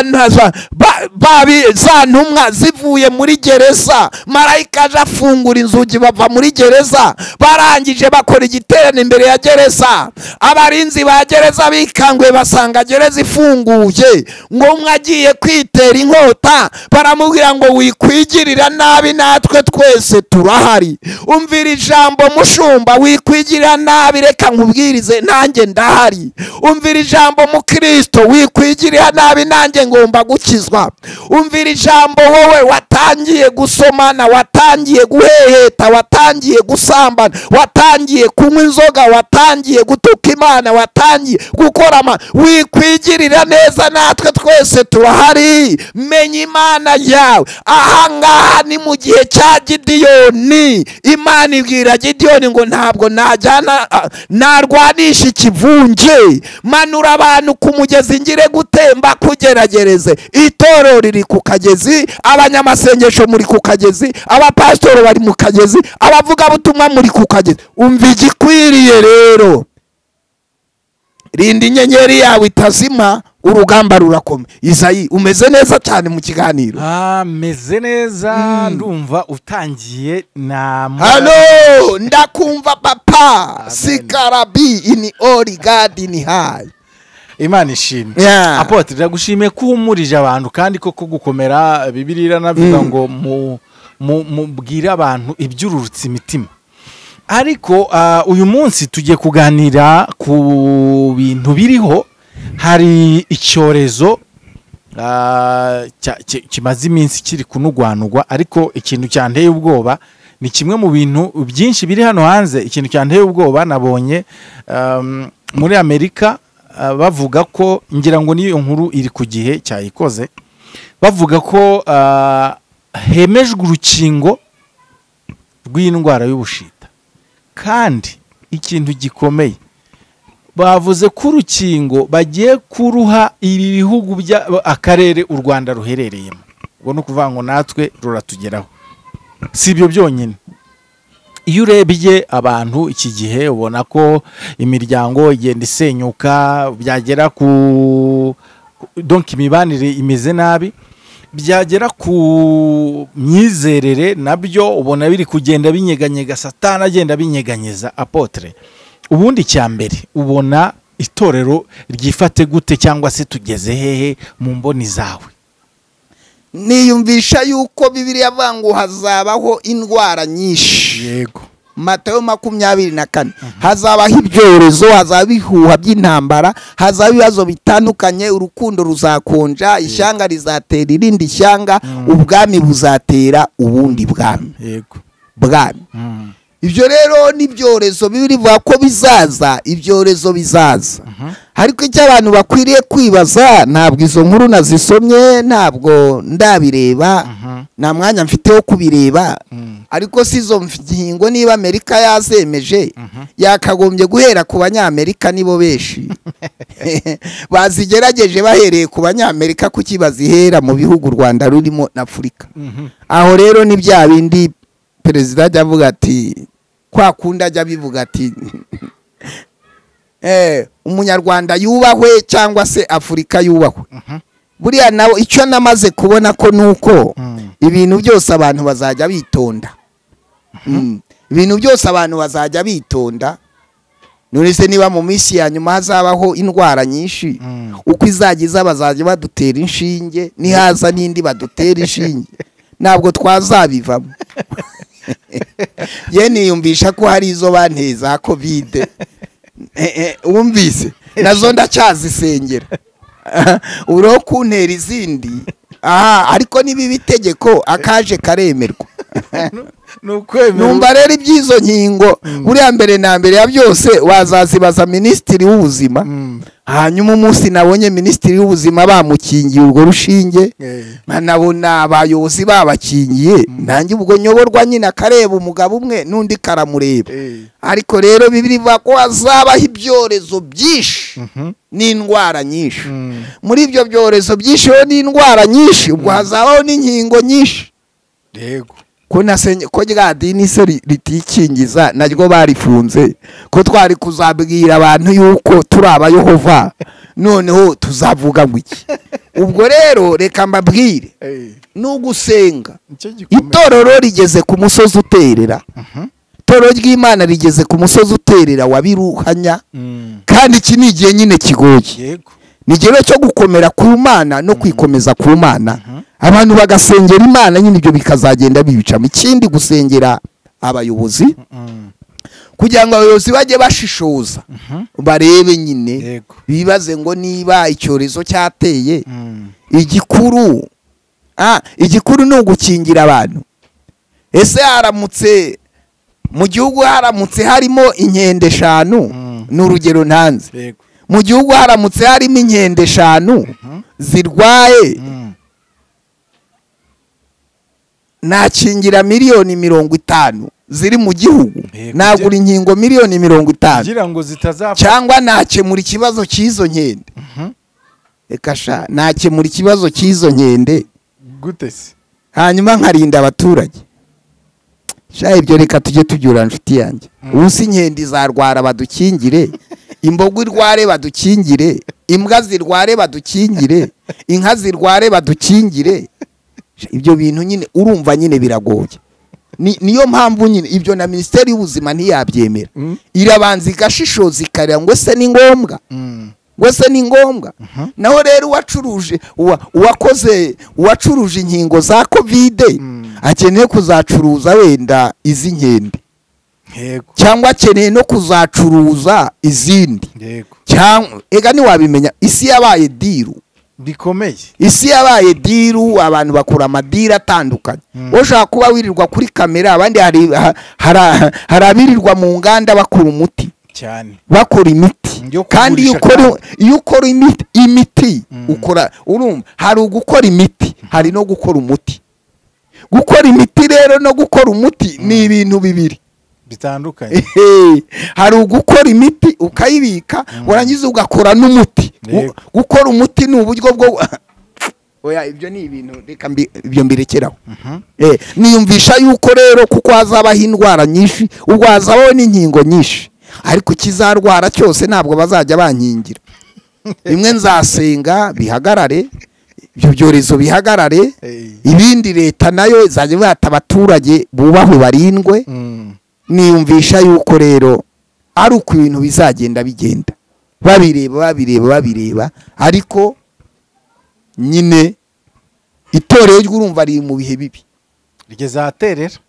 Speaker 3: ntumwa zivuye muri gereza marayika aje afungura inzugi bava muri gereza barangije bakora igiterane imbere ya gereza abarinzi ba gereza bikanguye basanga gereza ifunguye ngo umwe agiye kwitera inkota baramubwira ngo wikwigirira nabi natwe twese turahari umvira ijambo mushumba wikwigirira nabi reka nkubwirize nanjye ndahari umvira ijambo mukirisito wikwigirira nabi nanjye ngomba gukizwa umvira ijambo wowe watangiye gusomana watangiye guheheta watangiye gusambana watangiye kunywa inzoga watangiye gutuka imana watangiye gukora ama wikwigirira neza natwe twese turahari menya imana yawe ahangaha ni mu gihe cya gidiyoni imana ibwira gidiyoni ngo ntabwo najyana narwanisha ikivunge manura abantu ku mugezi ngire gutemba kugeragereze itorero riri ku kagezi abanyamasengesho muri ku kagezi abapasitori bari mu kagezi abavugabutumwa muri ku kagezi umva igikwiriye rero rinda inyenyeri yawe itazima urugamba rurakome izayi umeze neza cyane mu kiganiro
Speaker 2: ameze neza ndumva utangiye na
Speaker 3: hano ndakumva papa sikarabi ini ori gadini hayi
Speaker 2: imana ishimwe apotre ndagushimiye ko uhumurije abantu kandi koko gukomera bibiri iranavuga ngo mubwire abantu ibyururutse imitima ariko uyu munsi tugiye kuganira ku bintu biriho hari icyorezo kimaze iminsi kiri kunugwanugwa ariko ikintu cyanteye ubwoba ni kimwe mu bintu byinshi biri hano hanze ikintu cyanteye ubwoba nabonye muri amerika bavuga ko ngira ngo n'iyo nkuru iri ku gihe cyayikoze bavuga ko hemejwe urukingo rw'indwara y'ubushita kandi ikintu gikomeye bavuze ko urukingo bagiye kuruha ibi bihugu akarere u rwanda ruherereyemo ubwo ni ukuvuga ngo natwe ruratugeraho si ibyo byonyine iyo urebye abantu iki gihe ubona ko imiryango igenda isenyuka byagera ku donka imibanire imeze nabi byagera ku myizerere nabyo ubona biri kugenda binyeganyega satana agenda binyeganyeza apotere ubundi cya mbere ubona itorero ryifate gute cyangwa se tugeze hehe mu mboni zawe
Speaker 3: niyumvisha yuko bibiriya vangu hazabaho indwara nyinshi yego matayo makumyabiri na kane hazabaho ibyorezo hazaba ibihuha by'intambara hazaba ibibazo bitandukanye urukundo ruzakonja ishyanga rizatera irindi shyanga ubwami buzatera ubundi bwami yego bwami ibyo rero n'ibyorezo bivuga ko bizaza ibyorezo bizaza ariko icyo abantu bakwiriye kwibaza ntabwo izo nkuru nazisomye ntabwo ndabireba nta mwanya mfite wo kubireba ariko si izo ngingo niba amerika yazemeje yakagombye guhera ku banyamerika nibo benshi bazigerageje bahereye ku banyamerika kuki bazihera mu bihugu u rwanda rurimo na afurika aho rero ni bya bindi perezida ajya avuga ati kwa kundi ajya abivuga ati umunyarwanda yubahwe cyangwa se afurika yubahwe buriya nawe icyo namaze kubona ko ni uko ibintu byose abantu bazajya bitonda ibintu byose abantu bazajya bitonda se niba mu minsi ya nyuma hazabaho indwara nyinshi uko izagiza bazajya badutera inshinge nihaza n'indi badutera inshinge ntabwo twazabivamo
Speaker 1: ye niyumvisha ko hari izo banteye za kovide wumvise nazo ndacyazisengera uriho kuntera izindi aha ariko niba itegeko akaje karemerwa
Speaker 2: ni ukwemera
Speaker 1: numva rero iby'izo nkingo buriya mbere na mbere ya byose wazazibaza minisitiri w'ubuzima
Speaker 2: Mm.
Speaker 1: hanyuma umunsi nabonye minisitiri w'ubuzima bamukingiye urwo rushinge
Speaker 2: Eh.
Speaker 1: nabona abayobozi babakingiye nanjye ubwo nyoborwa nyine akareba umugabo umwe n'undi karamureba
Speaker 2: Eh.
Speaker 1: ariko rero bivuga ko hazabaho ibyorezo byinshi
Speaker 2: Mhm.
Speaker 1: n'indwara nyinshi
Speaker 2: Mm.
Speaker 1: muri ibyo byorezo byinshi rero n'indwara nyinshi ubwo hazabaho n'inkingo nyinshi
Speaker 2: yego
Speaker 1: ko nasenye ko rya dini se ri- ritikingiza naryo barifunze ko twari kuzabwira abantu yuko turi abayehova noneho tuzavuga ngo iki ubwo rero reka mbabwire
Speaker 2: Eh.
Speaker 1: n'ugusenga
Speaker 2: nicyo gikomeye
Speaker 1: itorero rigeze ku musozi uterera
Speaker 2: Mhm.
Speaker 1: itorero ry'imana rigeze ku musozi uterera wa biruhanya
Speaker 2: Mm.
Speaker 1: kandi iki ni igihe nyine kigoye
Speaker 2: yego
Speaker 1: ni igihano cyo gukomera ku mana no kwikomeza ku mana abantu bagasengera imana nyine ibyo bikazagenda bibicamo ikindi gusengera abayobozi
Speaker 2: Mm.
Speaker 1: kugira ngo abayobozi bajye bashishoza
Speaker 2: Mhm.
Speaker 1: barebe nyine
Speaker 2: yego
Speaker 1: bibaze ngo niba icyorezo cyateye
Speaker 2: Mm.
Speaker 1: igikuru ah, igikuru ni ugukingira abantu ese haramutse mu gihugu haramutse harimo inkende eshanu
Speaker 2: Mm.
Speaker 1: ni urugero ntanze
Speaker 2: yego
Speaker 1: mu gihugu haramutse harimo inkende eshanu
Speaker 2: Mhm.
Speaker 1: zirwaye
Speaker 2: Mm.
Speaker 1: nakingira miliyoni mirongo itanu ziri mu gihugu
Speaker 2: Yego.
Speaker 1: nagura inkingo miliyoni mirongo itanu
Speaker 2: kugira ngo zitazapfa
Speaker 1: cyangwa nakemura ikibazo cy'izo nkende
Speaker 2: Mhm.
Speaker 1: reka sha nakemura ikibazo cy'izo nkende
Speaker 2: gute se
Speaker 1: hanyuma nkarinda abaturage sha ibyo reka tujye tubyura inshuti yanjye ubu si inkende zarwara badukingire imbogo irware badukingire imbwa zirware badukingire inka zirware badukingire Sha, ibyo bintu nyine urumva nyine biragoye Ni- niyo mpamvu nyine ibyo na minisiteri y'ubuzima ntiyabyemera
Speaker 2: Mm.
Speaker 1: irabanza igashishoza ikareba ngo ese ni ngombwa
Speaker 2: Mm.
Speaker 1: ngo se ni ngombwa naho rero uwacuruje uwa- uwakoze uwacuruje inkingo za kovide
Speaker 2: Mm.
Speaker 1: akeneye kuzacuruza wenda iz'inkende
Speaker 2: yego
Speaker 1: cyangwa akeneye no kuzacuruza izindi
Speaker 2: yego
Speaker 1: cyangwa ega ntiwabimenya isi yabaye diru
Speaker 2: bikomeye
Speaker 1: isi yabaye diru abantu bakora amadiri atandukanye
Speaker 2: Mm.
Speaker 1: wowe ushobora kuba wirirwa kuri kamera abandi hari ha- hari- hari abirirwa mu nganda bakora umuti
Speaker 2: cyane
Speaker 1: bakora imiti
Speaker 2: Yo
Speaker 1: kandi iyo
Speaker 2: kugurisha
Speaker 1: ukora iyo ukora imiti, imiti
Speaker 2: Mm.
Speaker 1: ukora urumva hari ugukora imiti hari no gukora umuti gukora imiti rero no gukora umuti ni ibintu bibiri
Speaker 2: bitandukanye
Speaker 1: Ehe, hari ugukora imiti ukayibika warangiza ugakora n'umuti Gu-
Speaker 2: Yego.
Speaker 1: gukora umuti ni uburyo bwo oya ibyo ni ibintu reka mbi- ibyo mbirekeraho
Speaker 2: Mhm.
Speaker 1: Eh, niyumvisha yuko rero kuko hazabaho indwara nyinshi ubwo hazabaho n'inkingo nyinshi ariko ikizarwara cyose ntabwo bazajya bankingira bimwe nzasenga bihagarare ibyo byorezo bihagarare
Speaker 2: Eh.
Speaker 1: ibindi leta nayo izajya ihata abaturage bubahwe barindwe
Speaker 2: Mm.
Speaker 1: niyumvisha yuko rero ari uko ibintu bizagenda bigenda babireba babireba babireba ariko nyine itorero ry'urumva riri mu bihe bibi
Speaker 2: ryizaterera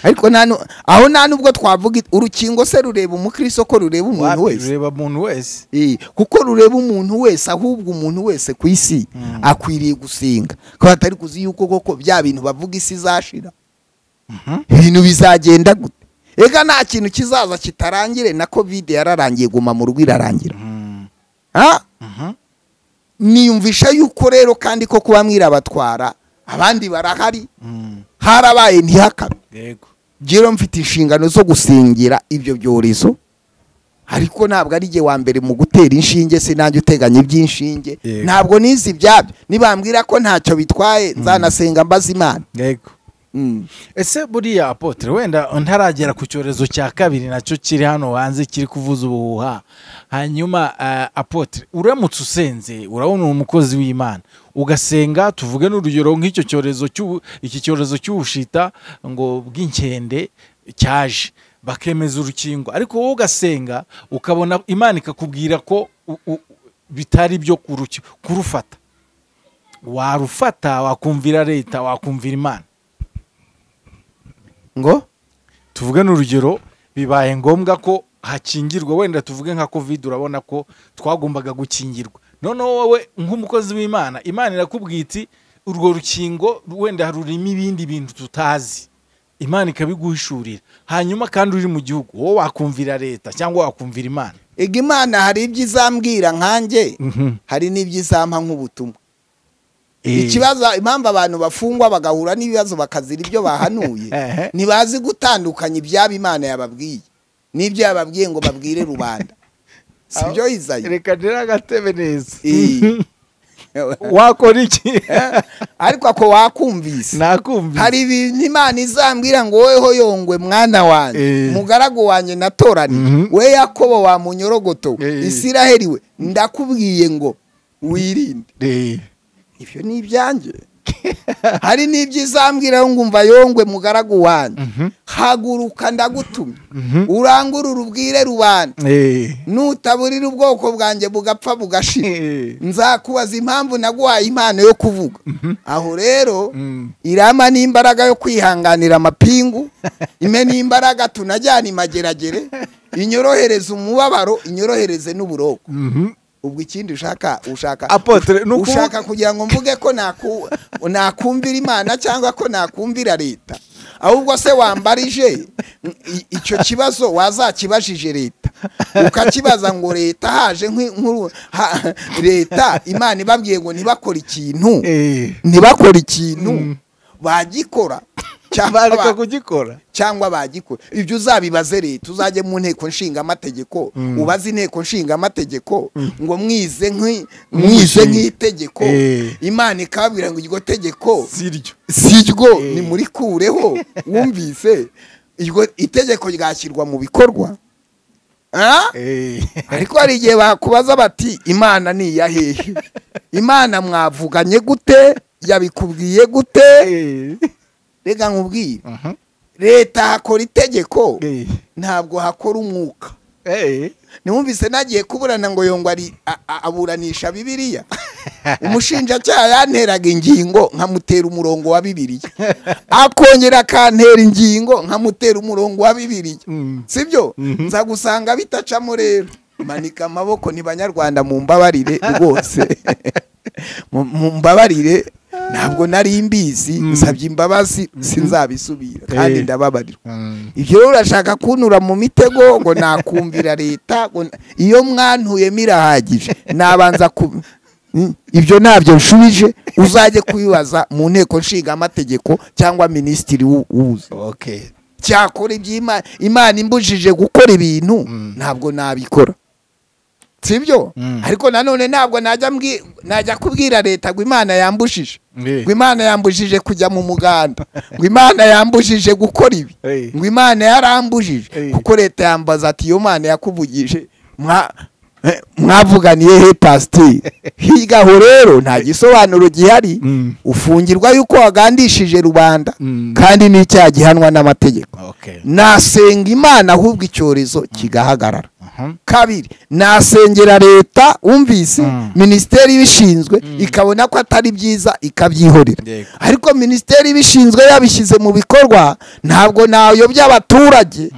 Speaker 1: ariko nta nu- aho nta nubwo twavuga it- urukingo se rureba umukristo ko rureba umuntu
Speaker 2: Wapi,
Speaker 1: wese
Speaker 2: rureba umuntu wese
Speaker 1: Eh, kuko rureba umuntu wese ahubwo umuntu wese ku isi
Speaker 2: Mm.
Speaker 1: akwiriye gusenga ko batari kuzi yuko koko bya bintu bavuga isi izashira
Speaker 2: Mhm.
Speaker 1: ibintu bizagenda gute ega nta kintu kizaza kitarangire na kovide yararangiye guma mu rugo irarangira
Speaker 2: Mm.
Speaker 1: ha
Speaker 2: Mhm.
Speaker 1: niyumvisha yuko rero kandi ko kuba mwirabatwara abandi barahari
Speaker 2: Mm.
Speaker 1: harabaye ntihakabe
Speaker 2: yego
Speaker 1: rero mfite inshingano zo gusengera ibyo byorezo ariko ntabwo ari jye wa mbere mu gutera inshinge se nanjye uteganya iby'inshinge
Speaker 2: Yego.
Speaker 1: ntabwo nizi ibyabyo nibambwira ko ntacyo bitwaye nzanasenga mbaza imana
Speaker 2: yego
Speaker 1: Mm.
Speaker 2: ese buriya apotre wenda ntaragera ku cyorezo cya kabiri nacyo kiri hano hanze kiri kuvuza ubuhuha hanyuma eh, apotre uramutse usenze urabona uri umukozi w'imana ugasenga tuvuge n'urugero nk'icyo cyorezo cy'ubu- iki cyorezo cy'ubushita ngo bw'inkende cyaje bakemeza urukingo ariko wowe ugasenga ukabona imana ikakubwira ko u- u- bitari byo kuruki- kurufata warufata wakumvira leta wakumvira imana
Speaker 3: ngo
Speaker 2: tuvugane urugero bibaye ngombwa ko hakingirwa wenda tuvuge nka covid urabona ko twagombaga gukingirwa noneho wowe nk'umukozi w'imana imana irakubwira iti urwo rukingo wenda rurimo ibindi bintu tutazi imana ikabiguhishurira hanyuma kandi uri mu gihugu wowe wakumvira leta cyangwa wakumvira imana
Speaker 3: ega imana hari ibyo izambwira nkanjye hari n'ibyo izampa nk'ubutumwa ikibazo impamvu abantu bafungwa bagahura n'ibibazo bakazira ibyo bahanuye
Speaker 2: Ehe.
Speaker 3: ntibazi gutandukanya ibyaba imana yababwiye n'ibyo yababwiye ngo babwire rubanda si byo izayo
Speaker 2: reka ndere agatebe neza
Speaker 3: Iyi.
Speaker 2: wakora iki
Speaker 3: ariko ako wakumvise
Speaker 2: nakumvise
Speaker 3: hari ibintu imana izambwira ngo woweho yongwe mwana wanjye
Speaker 2: Eh.
Speaker 3: mugaragu wanjye natoranye
Speaker 2: Mhm.
Speaker 3: we yakobo wa munyorogoto
Speaker 2: Eh.
Speaker 3: isiraheli we ndakubwiye ngo wirinde
Speaker 2: Eh.
Speaker 3: ibyo ni ibyanjye hari n'ibyo izambwira ngo umva yongwe mugaragu wanjye
Speaker 2: Mhm.
Speaker 3: haguruka ndagutumye
Speaker 2: Mhm.
Speaker 3: urangurure ubwire rubanda
Speaker 2: Eh.
Speaker 3: nutaburira ubwoko bwanjye bugapfa bugashira
Speaker 2: Eh.
Speaker 3: nzakubaza impamvu naguhaye impano yo kuvuga aho rero
Speaker 2: Mm.
Speaker 3: irama ni imbaraga yo kwihanganira amapingu ime ni imbaraga tunajyana imageragere inyorohereze umubabaro inyorohereze n'uburoko
Speaker 2: Mhm.
Speaker 3: ubwo ikindi ushaka ushaka
Speaker 2: Apotre, ni ukuvuga-
Speaker 3: ushaka kugira ngo mvuge ko naku- nakumvira imana cyangwa ko nakumvira leta ahubwo se wambarije i- icyo kibazo wazakibajije leta ukakibaza ngo leta haje nk'i- nk'uru- ha- leta imana ibabwiye ngo ntibakore ikintu
Speaker 2: Eh.
Speaker 3: ntibakore ikintu
Speaker 2: Mm.
Speaker 3: bagikora cyangwa
Speaker 2: bareka
Speaker 3: ba-
Speaker 2: kugikora
Speaker 3: cyangwa bagikora ibyo uzabibaze leta uzajye mu nteko nshinga amategeko ubaze inteko nshinga amategeko ngo mwize nk'i- mwize nk'itegeko
Speaker 2: Eh.
Speaker 3: imana ikababwira ngo iryo tegeko
Speaker 2: siryo
Speaker 3: siryo
Speaker 2: Eh.
Speaker 3: ni muri kureho wumvise iryo itegeko ryashyirwa mu bikorwa Ah? ariko hari igihe bakubaza bati imana ni iya hehe imana mwavuganye gute yabikubwiye gute reka nkubwire leta hakora itegeko ntabwo hakora umwuka ntiwumvise nagiye kuburana ngo yongwa ari a- a- aburanisha bibiriya umushinjacyaha yanteraga ingingo nkamutera umurongo wa bibiriya akongera akantera ingingo nkamutera umurongo wa bibiriya
Speaker 2: Mm.
Speaker 3: sibyo nza gusanga bitacamo rero manika amaboko ni banyarwanda mu mbabarire rwose Mu- mu mbabarire ntabwo nari mbizi nsabye imbabazi sinzabisubira kandi
Speaker 2: Eh.
Speaker 3: ndababarirwa ibyo rero urashaka kuntura mu mitego ngo nakumvira leta ngo na- iyo mwantuyemo irahagije nabanza ku Mm, ibyo ntabyo nshubije uzajye kubibaza mu nteko nshinga amategeko cyangwa minisitiri w'u- w'ubuzima cyakora iby'imana imana imbujije gukora ibintu
Speaker 2: Mm.
Speaker 3: ntabwo nabikora sibyo
Speaker 2: Mm.
Speaker 3: ariko nanone ntabwo najya mbwi- najya kubwira leta ngo imana yambujije ngo imana yambujije kujya mu muganda ngo imana yambujije gukora ibi
Speaker 2: Eh.
Speaker 3: ngo imana yarambujije
Speaker 2: Eh.
Speaker 3: kuko leta yambaza ati iyo mana yakuvugije mwa- eh, mwavuganiye he pasiteri hirya aho rero nta gisobanuro gihari
Speaker 2: Mm.
Speaker 3: ufungirwa yuko wagandishije rubanda
Speaker 2: Mm.
Speaker 3: kandi n'icyaha gihanwa n'amategeko nasenga imana ahubwo icyorezo kigahagarara kabiri nasengera leta umvise
Speaker 2: Mm.
Speaker 3: minisiteri ibishinzwe ikabona ko atari byiza ikabyihorera
Speaker 2: Yego.
Speaker 3: ariko minisiteri ibishinzwe yabishyize mu bikorwa ntabwo nayobya abaturage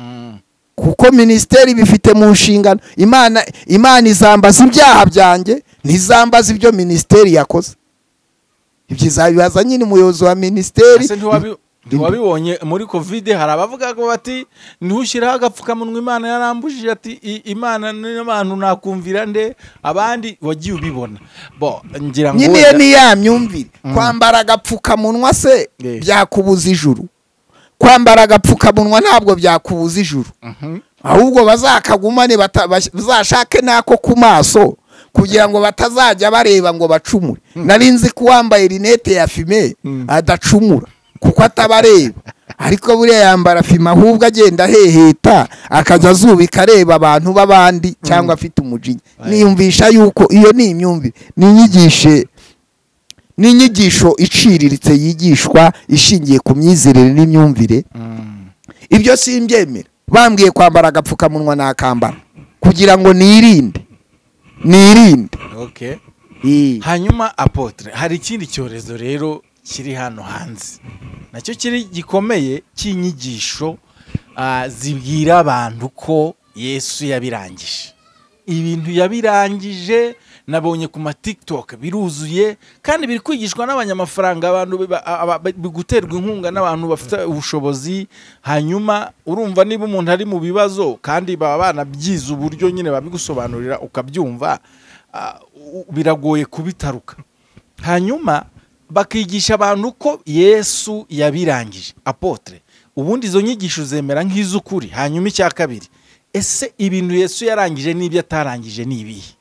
Speaker 3: kuko minisiteri bifite mu nshingano imana imana izambaza ibyaha byanjye ntizambaza ibyo minisiteri yakoze ibyo izabibaza nyine umuyobozi wa minisiteri
Speaker 2: Ese ntiwabi- ntiwabibonye muri covid hari abavuga ko bati ntiwushyiraho agapfukamunwa imana yarambujije ati "I- imana n'abantu nakumvira nde abandi wagiye ubibona bo ngira ngo
Speaker 3: nyine iyo
Speaker 2: wenda-
Speaker 3: ni ya myumvire
Speaker 2: Mm.
Speaker 3: kwambara agapfukamunwa se
Speaker 2: Eh.
Speaker 3: byakubuza ijuru kwambara agapfukamunwa ntabwo byakubuza ijuru
Speaker 2: Mhm.
Speaker 3: ahubwo bazakagumane bata- bas- bazashake n'ako ku maso kugira ngo batazajya bareba ngo bacumure nari nzi ko uwambaye rinete ya fime
Speaker 2: Mm.
Speaker 3: adacumura kuko atabareba ariko buriya yambara fime ahubwo agenda aheheta akajya azubika areba abantu b'abandi cyangwa afite umujinya
Speaker 2: Aye.
Speaker 3: niyumvisha yuko iyo ni imyumvire ni inyigishe ni inyigisho iciriritse yigishwa ishingiye ku myizerere n'imyumvire
Speaker 2: Mm.
Speaker 3: ibyo simbyemera bambwiye kwambara agapfukamunwa nakambara kugira ngo nirinde nirinde
Speaker 2: Okay.
Speaker 3: Ii.
Speaker 2: hanyuma apotre hari ikindi cyorezo rero kiri hano hanze nacyo kiri gikomeye cy'inyigisho ah, zibwira abantu ko yesu yabirangije ibintu yabirangije nabonye ku matiktok biruzuye kandi biri kwigishwa n'abanyamafaranga abantu biba- aba- ba- biguterwa inkunga n'abantu bafite ubushobozi hanyuma urumva niba umuntu ari mu bibazo kandi baba banabyize uburyo nyine babigusobanurira ukabyumva ah, u- biragoye kubitaruka hanyuma bakigisha abantu ko yesu yabirangije apotre ubundi izo nyigisho zemera nk'iz'ukuri hanyuma icya kabiri ese ibintu yesu yarangije n'ibyo atarangije ni ibihe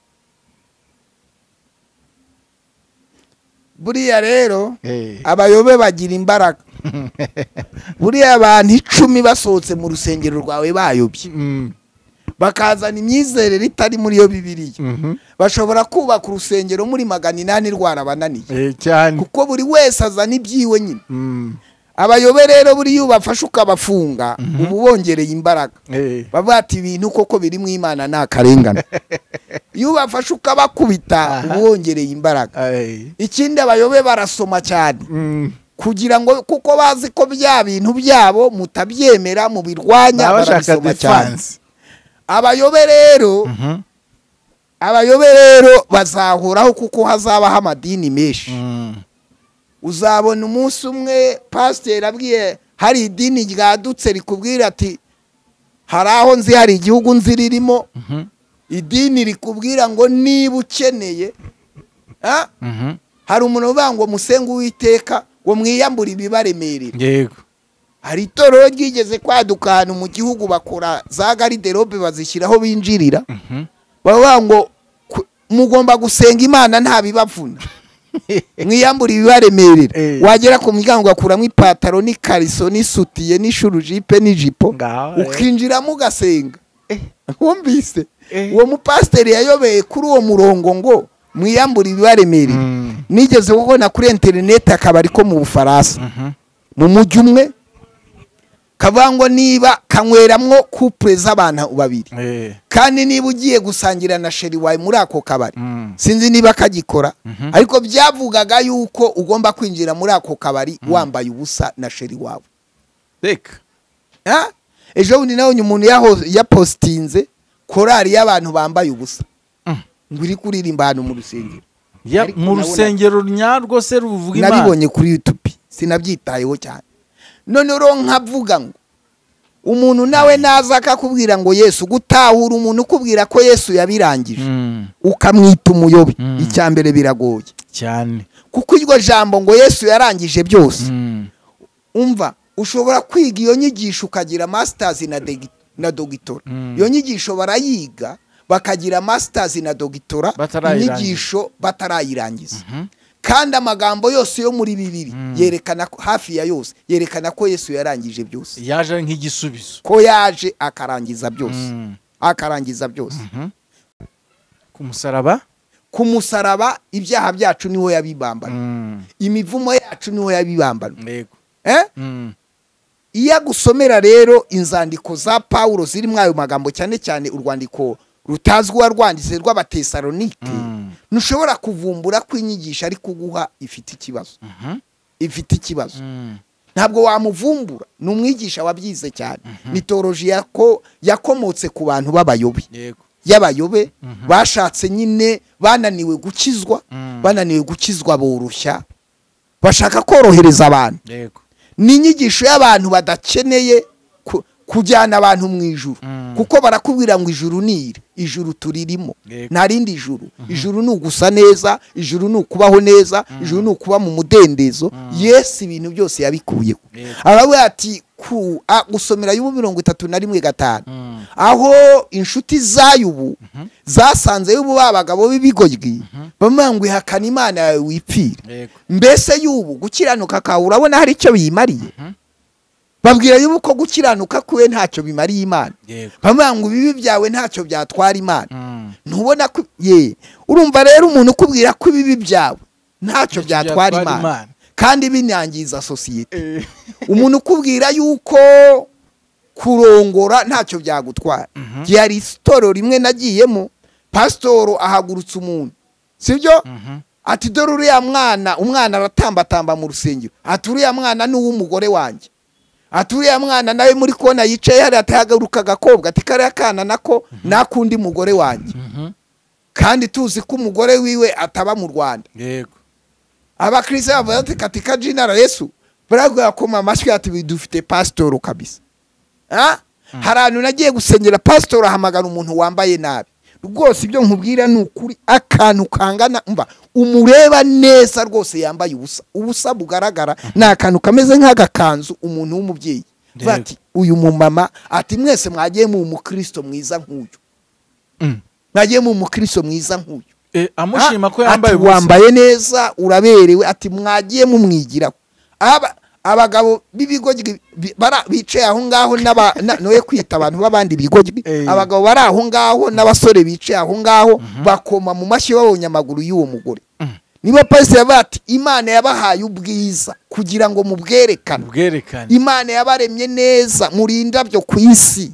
Speaker 3: buriya rero
Speaker 2: Eh.
Speaker 3: abayobe bagira imbaraga buriya abantu icumi basohotse mu rusengero rwawe bayobye
Speaker 2: Mm,
Speaker 3: bakazana imyizerere itari muri yo bibiriya
Speaker 2: mhm.
Speaker 3: bashobora kubaka urusengero muri magana inani rwarabananiye
Speaker 2: Eh, cyane
Speaker 3: kuko buri wese azana ibyiwe nyine
Speaker 2: Mm,
Speaker 3: abayobe rero buriya iyo ubafashe ukabafunga uba ubongereye imbaraga
Speaker 2: eh.
Speaker 3: bavuga ati ibintu koko biri mu imana ni akarengane iyo ubafashe ukabakubita uba wongereye imbaraga
Speaker 2: Ay.
Speaker 3: ikindi abayobe barasoma cyane
Speaker 2: Mm.
Speaker 3: kugira ngo kuko bazi ko bya bintu byabo mutabyemera mubirwanya
Speaker 2: Baba bashaka
Speaker 3: barabisoma cyane
Speaker 2: defense
Speaker 3: abayobe rero
Speaker 2: Mhm.
Speaker 3: abayobe rero bazahoraho kuko hazabaho amadini menshi
Speaker 2: Mm.
Speaker 3: uzabona umunsi umwe pasiteri abwiye hari idini ryadutse rikubwira ati hari aho nzi hari igihugu nzi ririmo
Speaker 2: Mhm.
Speaker 3: idini rikubwira ngo niba ukeneye ah,
Speaker 2: Mhm.
Speaker 3: hari umuntu uvuga ngo musenge uwiteka ngo mwiyambure ibibaremerera
Speaker 2: yego
Speaker 3: hari itorero ryigeze kwaduka ahantu mu gihugu bakora za gariderobe bazishyiraho binjirira
Speaker 2: Mhm.
Speaker 3: bavuga ngo ku- mugomba gusenga imana nta bibavuna mwiyambure ibibaremerera
Speaker 2: Eh.
Speaker 3: wagera ku muryango ugakuramo ipataro n'ikariso n'isutiye n'ishurujipe n'ijipo
Speaker 2: Ngaho, eh.
Speaker 3: ukinjiramo ugasenga
Speaker 2: Eh.
Speaker 3: wumvise
Speaker 2: Eh.
Speaker 3: uwo mupasiteri yayobeye kuri uwo murongo ngo mwiyambure ibibaremerera
Speaker 2: Mm.
Speaker 3: nigeze kubona kuri interineti akabari ko mu bufaransa
Speaker 2: Mhm.
Speaker 3: mu mujyi umwe kavuga ngo niba kanyweramwo kupure z'abantu babiri
Speaker 2: Eh.
Speaker 3: kandi niba ugiye gusangira na sheri wawe muri ako kabari
Speaker 2: Mm.
Speaker 3: sinzi niba kagikora
Speaker 2: Mhm.
Speaker 3: ariko byavugaga yuko ugomba kwinjira muri ako kabari wambaye ubusa na sheri wawe
Speaker 2: Reka.
Speaker 3: Ha? ejo bundi nabonye umuntu yaho- yapositinze korari y'abantu bambaye ubusa
Speaker 2: Mm.
Speaker 3: ngo iri kuririmba ahantu mu rusengero
Speaker 2: Ya-
Speaker 3: Ariko
Speaker 2: mu
Speaker 3: nabona-
Speaker 2: rusengero nyarwo se ruvuga imana
Speaker 3: nabibonye kuri yutubi sinabyitayeho cyane none rero nkavuga ngo umuntu nawe naza akakubwira ngo yesu gutahura umuntu ukubwira ko yesu yabirangije
Speaker 2: Mm.
Speaker 3: ukamwita umuyobi
Speaker 2: Mm.
Speaker 3: icya mbere biragoye
Speaker 2: cyane
Speaker 3: kuko iryo jambo ngo yesu yarangije byose
Speaker 2: Mm.
Speaker 3: umva ushobora kwiga iyo nyigisho ukagira masitazi na degi- na dogitora
Speaker 2: Mm.
Speaker 3: iyo nyigisho barayiga bakagira masitazi na dogitora
Speaker 2: Batarayirangiza.
Speaker 3: inyigisho batarayirangiza
Speaker 2: Mhm.
Speaker 3: kandi amagambo yose yo muri bibiri
Speaker 2: Mm.
Speaker 3: yerekana ko hafi ya yose yerekana ko yesu yarangije byose
Speaker 2: yaje ari nk'igisubizo
Speaker 3: ko yaje akarangiza byose
Speaker 2: Mm.
Speaker 3: akarangiza byose
Speaker 2: Mhm. ku musaraba
Speaker 3: ku musaraba ibyaha byacu niho yabibambana
Speaker 2: Mm.
Speaker 3: imivumo yacu niho yabibambana
Speaker 2: Yego.
Speaker 3: eh?
Speaker 2: Mm.
Speaker 3: iyo agusomera rero inzandiko za pawulo zirimo ayo magambo cyane cyane urwandiko rutazwi uwarwanditse rw'abatesalonike
Speaker 2: Mm.
Speaker 3: ntushobora kuvumbura ko inyigisho ari kuguha ifite ikibazo
Speaker 2: Mhm.
Speaker 3: ifite ikibazo
Speaker 2: Mm.
Speaker 3: ntabwo wamuvumbura ni umwigisha wabyize cyane ni toroji yako yakomotse ku bantu b'abayobe
Speaker 2: yego
Speaker 3: y'abayobe bashatse nyine bananiwe gukizwa
Speaker 2: Mm.
Speaker 3: bananiwe gukizwa boroshya bashaka korohereza abantu
Speaker 2: yego
Speaker 3: ni inyigisho y'abantu badakeneye ku- kujyana abantu mu ijuru
Speaker 2: Mm.
Speaker 3: kuko barakubwira ngo ijuru ni iri ijuru turirimo
Speaker 2: Yego.
Speaker 3: nta rindi juru ijuru ni ugusa neza ijuru ni ukubaho neza ijuru ni ukuba mu mudendezo yesu ibintu byose yabikuyeho
Speaker 2: Yego.
Speaker 3: aravuga ati ku- a- gusomera y'ubu mirongo itatu na rimwe gatanu
Speaker 2: Mm.
Speaker 3: aho inshuti za yubu zasanze y'ubu ba bagabo b'ibigoryi bamubwira ngo ihakana imana yawe wipfire
Speaker 2: yego
Speaker 3: mbese y'ubu gukiranuka kawe urabona hari icyo biyimariye
Speaker 2: Mhm.
Speaker 3: babwira y'ubu ko gukiranuka kwe ntacyo bimariye imana
Speaker 2: yego
Speaker 3: bamubwira ngo ibibi byawe ntacyo byatwara imana
Speaker 2: Mm.
Speaker 3: ntubona ko ye urumva rero umuntu ukubwira ko ibibi byawe
Speaker 2: Ntacyo
Speaker 3: ntacyo byatwara
Speaker 2: byatwara
Speaker 3: imana
Speaker 2: Imana.
Speaker 3: kandi binyangiza sosiyete
Speaker 2: Eh.
Speaker 3: umuntu ukubwira yuko kurongora ntacyo byagutwara hari isitoro rimwe nagiyemo pasitoro ahagurutse umuntu sibyo
Speaker 2: Mhm.
Speaker 3: ati dore uriya mwana umwana aratambatamba mu rusengero ati uriya mwana ni uw'umugore wanjye ati uriya mwana nawe muri kona yicaye hariya atahagaruka agakobwa ati kariya kana nako nakundi mugore wanjye kandi tuzi ko umugore wiwe ataba mu rwanda
Speaker 2: yego
Speaker 3: abakirisiya bavuga ati katika jina la yesu barakoma amashyi ati dufite pasitoro kabisa Ah? hari ahantu nagiye gusengera pasitoro ahamagara umuntu wambaye nabi rwose ibyo nkubwira ni ukuri akantu kangana mba umureba neza rwose yambaye ubusa ubusa bugaragara ni akantu kameze nk'agakanzu umuntu w'umubyeyi
Speaker 2: Yego.
Speaker 3: bati uyu mumama ati mwese mwagiye mu mukristo mwiza nk'uyu
Speaker 2: Mm.
Speaker 3: mwagiye mu mukristo mwiza nk'uyu
Speaker 2: Eh, amushima ko
Speaker 3: Ah,
Speaker 2: yambaye
Speaker 3: ati,
Speaker 2: ubusa.
Speaker 3: wambaye neza uraberewe ati mwagiye mumwigira Aba- abagabo b'ibigo bicaye aho ngaho n'aba- na- noye kwita abantu b'abandi bigo
Speaker 2: Eh.
Speaker 3: abagabo bari aho ngaho n'abasore bicaye aho ngaho bakoma mu mashyi babonye amaguru y'uwo mugore
Speaker 2: Mhm.
Speaker 3: niba pasiteri yavuga ati imana yabahaye ubwiza kugira ngo mubwerekane
Speaker 2: ubwerekane
Speaker 3: imana yabaremye neza muri indabyo ku isi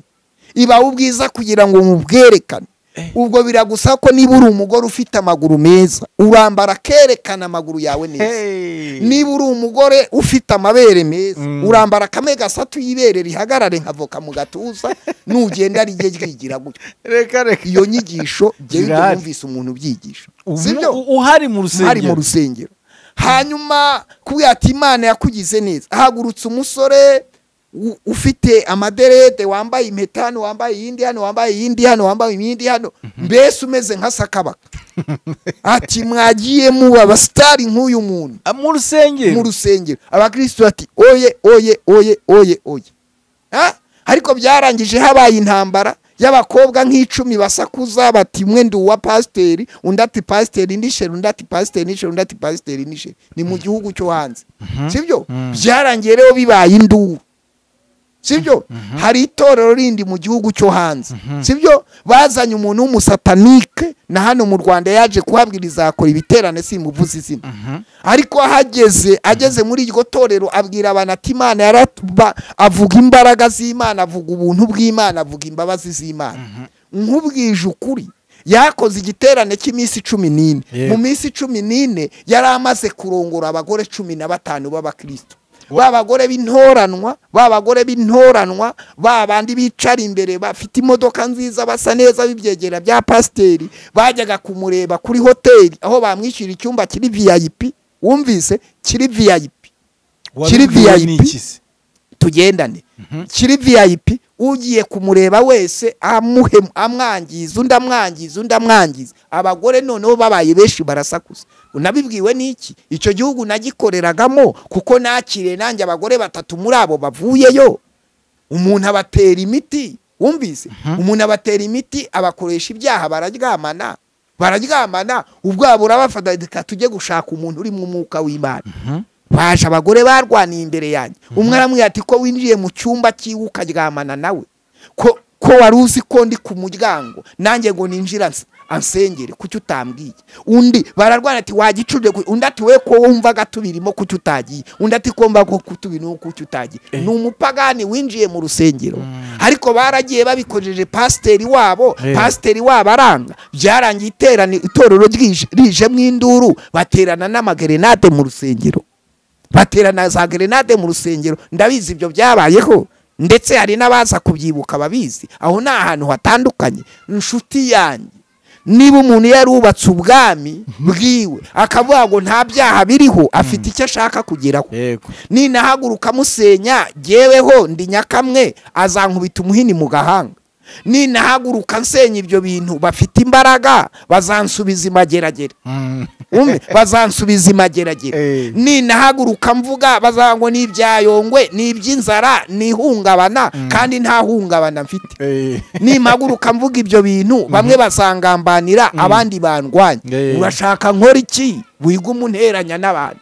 Speaker 3: ibaha ubwiza kugira ngo mubwerekane
Speaker 2: Eh.
Speaker 3: ubwo biragusaba ko niba uri umugore ufite amaguru meza urambara akerekana amaguru yawe neza
Speaker 2: Hey.
Speaker 3: niba uri umugore ufite amabere meza
Speaker 2: Mm.
Speaker 3: urambara akame gasatuye ibere rihagarare nk'avoka mu gatuza nugenda rijye ryigira gutyo
Speaker 2: reka reka
Speaker 3: iyo nyigisho jyewe ibyo
Speaker 2: Zirahari.
Speaker 3: numvise umuntu ubyigisha
Speaker 2: Umu-
Speaker 3: sibyo
Speaker 2: u- uhari mu
Speaker 3: hari mu
Speaker 2: rusengero
Speaker 3: rusengero hanyuma kubwira ati imana yakugize neza hagurutse umusore u- ufite amaderede wambaye impeta hano wambaye iyindi hano wambaye iyindi hano wambaye iyindi hano mbese umeze nka sakabaka ati mwagiye muba abasitari nk'uyu muntu
Speaker 2: Ah, mu rusengero
Speaker 3: mu rusengero abakristo bati oye oye oye oye oye Ah, ariko byarangije habaye intambara y'abakobwa nk'icumi basakuza bati mwe ndi uwa pasiteri undi ati pasiteri nisheri undi ati pasiteri nisheri undi ati pasiteri nisheri ni mu gihugu cyo hanze sibyo
Speaker 2: Mhm.
Speaker 3: byarangiye rero bibaye induru sibyo hari itorero rindi mu gihugu cyo hanze sibyo bazanye umuntu w'umusatanike na hano mu rwanda yaje kuhabwiriza akora ibiterane simuvuze izina
Speaker 2: Mhm.
Speaker 3: ariko ahageze ageze muri iryo torero abwira abantu ati imana yaratuba avuga imbaraga z'imana avuga ubuntu bw'imana avuga imbabazi z'imana nkubwije ukuri yakoze igiterane cy'iminsi cumi n'ine
Speaker 2: Yego.
Speaker 3: mu minsi cumi n'ine yari amaze kurongora abagore cumi na batanu b'abakristo
Speaker 2: Wa-
Speaker 3: ba bagore b'intoranwa ba bagore b'intoranwa ba bandi bicara imbere bafite imodoka nziza basa neza b'ibyegera bya pasiteri bajyaga kumureba kuri hoteli aho bamwishyura icyumba kiri vip wumvise kiri vip kiri
Speaker 2: Wabibwiwe
Speaker 3: VIP?
Speaker 2: n'iki se?
Speaker 3: tugendane kiri vip ugiye kumureba wese amuhe amwangiza undi amwangiza undi amwangiza abagore noneho babaye benshi barasakuza unabibwiwe n'iki icyo gihugu nagikoreragamo kuko nakiriye nanjye abagore batatu muri abo bavuyeyo umuntu abatera imiti wumvise umuntu abatera imiti abakoresha ibyaha bararyamana bararyamana ubwabo urabafata reka tujye gushaka umuntu urimo umwuka w'imana baje abagore barwaniye imbere yanjye umwe aramwiye ati ko winjiye mu cyumba cyiwe ukaryamana nawe ko ko wari uzi ko ndi ku muryango nanjye ngo ninjira ans- ansengere kuki utambwiye undi bararwana ati wagicurire ku- undi ati we ko wumvaga tubirimo kuki utagiye undi ati ko mba ko tubirimo kuki utagiye
Speaker 2: Eh.
Speaker 3: ni umupagani winjiye mu rusengero ariko baragiye babikojeje pasiteri wabo
Speaker 2: Eh.
Speaker 3: pasiteri pasiteri wabo aranga byarangiye iterana itorero ryije- rijemo induru baterana n'amagerenade mu rusengero baterana za gerenade mu rusengero ndabizi ibyo byabayeho ndetse hari n'abaza kubyibuka babizi aho ni ahantu hatandukanye inshuti yanjye niba umuntu yarubatse ubwami bwiwe akavuga ngo nta byaha biriho afite icyo ashaka kugeraho
Speaker 2: yego
Speaker 3: ninahaguruka musenya jyeweho ndi nyakamwe azankubita umuhini mu gahanga ninahaguruka nsenya ibyo bintu bafite imbaraga bazansubiza imageragere
Speaker 2: Mm.
Speaker 3: umve bazansubiza imageragere
Speaker 2: Eh.
Speaker 3: ninahaguruka mvuga bazango ni ibyayongwe ni iby'inzara ni ihungabana kandi nta hungabana mfite
Speaker 2: Eh.
Speaker 3: nimpaguruka mvuga ibyo bintu bamwe basangambanira abandi bandwanya
Speaker 2: Yeah.
Speaker 3: urashaka nkora iki wiga umunteranya n'abantu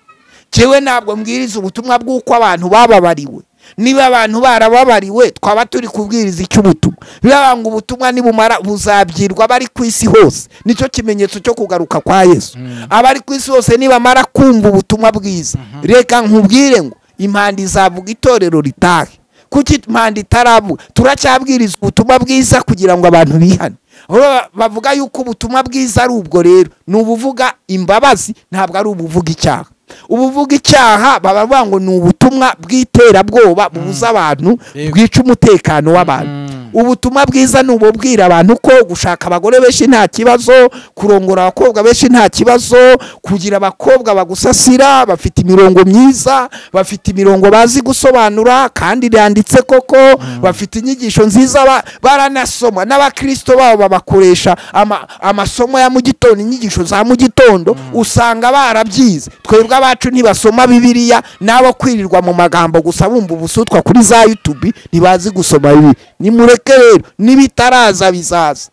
Speaker 3: Jyewe ntabwo mbwiriza ubutumwa bw'uko abantu bababariwe niba abantu barababariwe twaba turi kubwiriza icy'ubutumwa biba ngo ubutumwa nibumara buzabyirwa abari ku isi hose nicyo kimenyetso cyo kugaruka kwa yesu abari ku isi hose nibamara kumva ubutumwa bwiza reka nkubwire ngo impanda izavuga itorero ritahe kuki manda itaravuga turacyabwiriza ubutumwa bwiza kugira ngo abantu bihane Ahora bavuga yuko ubutumwa bwiza ari ubwo rero ni ubuvuga imbabazi ntabwo ari ubuvuga icyaha ubuvuga icyaha baba bavuga ngo ni ubutumwa bw'iterabwoba bubuza abantu
Speaker 2: Yego.
Speaker 3: bwica umutekano w'abantu ubutumwa bwiza ni ububwira abantu ko gushaka abagore benshi nta kibazo kurongora abakobwa benshi nta kibazo kugira abakobwa bagusasira bafite imirongo myiza bafite imirongo bazi gusobanura kandi iranditse koko bafite inyigisho nziza ba- baranasoma n'abakristo babo babakoresha ama- amasomo ya mu gitondo inyigisho za mu gitondo usanga barabyize twebwe abacu ntibasoma bibiliya n'abo kwirirwa mu magambo gusa bumva ubusutwa kuri za yutubi ntibazi gusoma bibi nimureke rero n'ibitaraza bizaza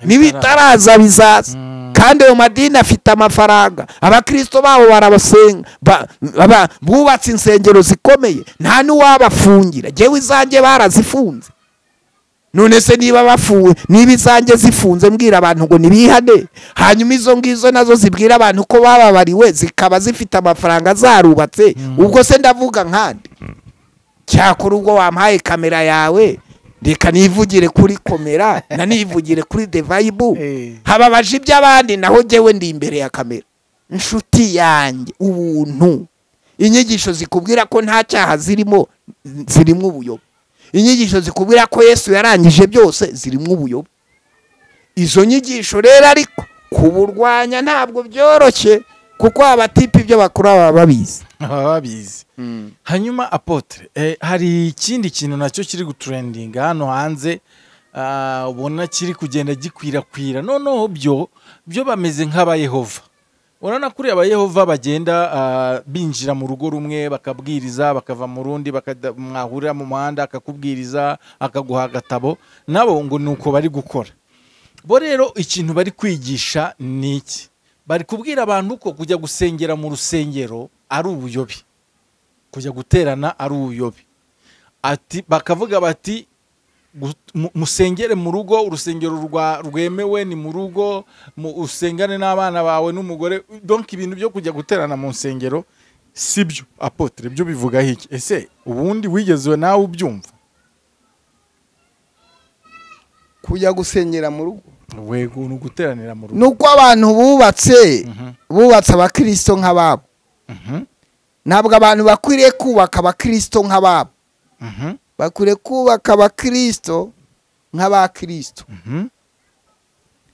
Speaker 3: n'ibitaraza bizaza kandi ayo madini afite amafaranga abakristo babo barabasenga ba- ba- bubatse insengero zikomeye nta n'uwabafungira ngewe izanjye barazifunze none se niba bafuwe niba izanjye zifunze mbwira abantu ngo nibihane hanyuma izo ngizo nazo zibwira abantu ko bababariwe zikaba zifite amafaranga zarubatse ubwo se ndavuga nkande cyakora ubwo wampaye kamera yawe reka nivugire kuri komera nanivugire kuri devayibu
Speaker 2: Eh.
Speaker 3: hababaje iby'abandi naho jyewe ndi imbere ya kamera inshuti yanjye ubuntu inyigisho zikubwira ko nta cyaha zirimo zirimo ubuyobe inyigisho zikubwira ko yesu yarangije byose zirimo ubuyobe izo nyigisho rero ariko kuburwanya ntabwo byoroshye kuko abatipe ibyo bakora baba babizi
Speaker 2: baba babizi hanyuma apotre eh, hari ikindi kintu nacyo kiri guturendinga hano hanze ah, ubona kiri kugenda gikwirakwira noneho byo byo bameze nk'abayehova urabona kuri abayehova bagenda ah, binjira mu rugo rumwe bakabwiriza bakava mu rundi bakada- mwahurira mu muhanda akakubwiriza akaguha agatabo nabo ngo ni uko bari gukora bo rero ikintu bari kwigisha ni iki bari kubwira abantu ko kujya gusengera mu rusengero ari ubuyobe kujya guterana ari ubuyobe ati bakavuga bati gut- mu- musengere mu rugo urusengero rwa rwemewe ni mu rugo mu- usengane n'abana bawe n'umugore donk ibintu byo kujya guterana mu nsengero si byo apotre byo bivuga iki ese ubundi wigeze nawe ubyumva
Speaker 3: kujya gusengera mu rugo
Speaker 2: wego ni uguteranira mu rugo
Speaker 3: nuko abantu bubatse
Speaker 2: Mhm,
Speaker 3: bubatse abakristo nk'ababo
Speaker 2: mhm,
Speaker 3: ntabwo abantu bakwiriye kubaka abakristo nk'ababo
Speaker 2: mhm,
Speaker 3: bakwiriye kubaka abakristo nk'abakristo
Speaker 2: mhm.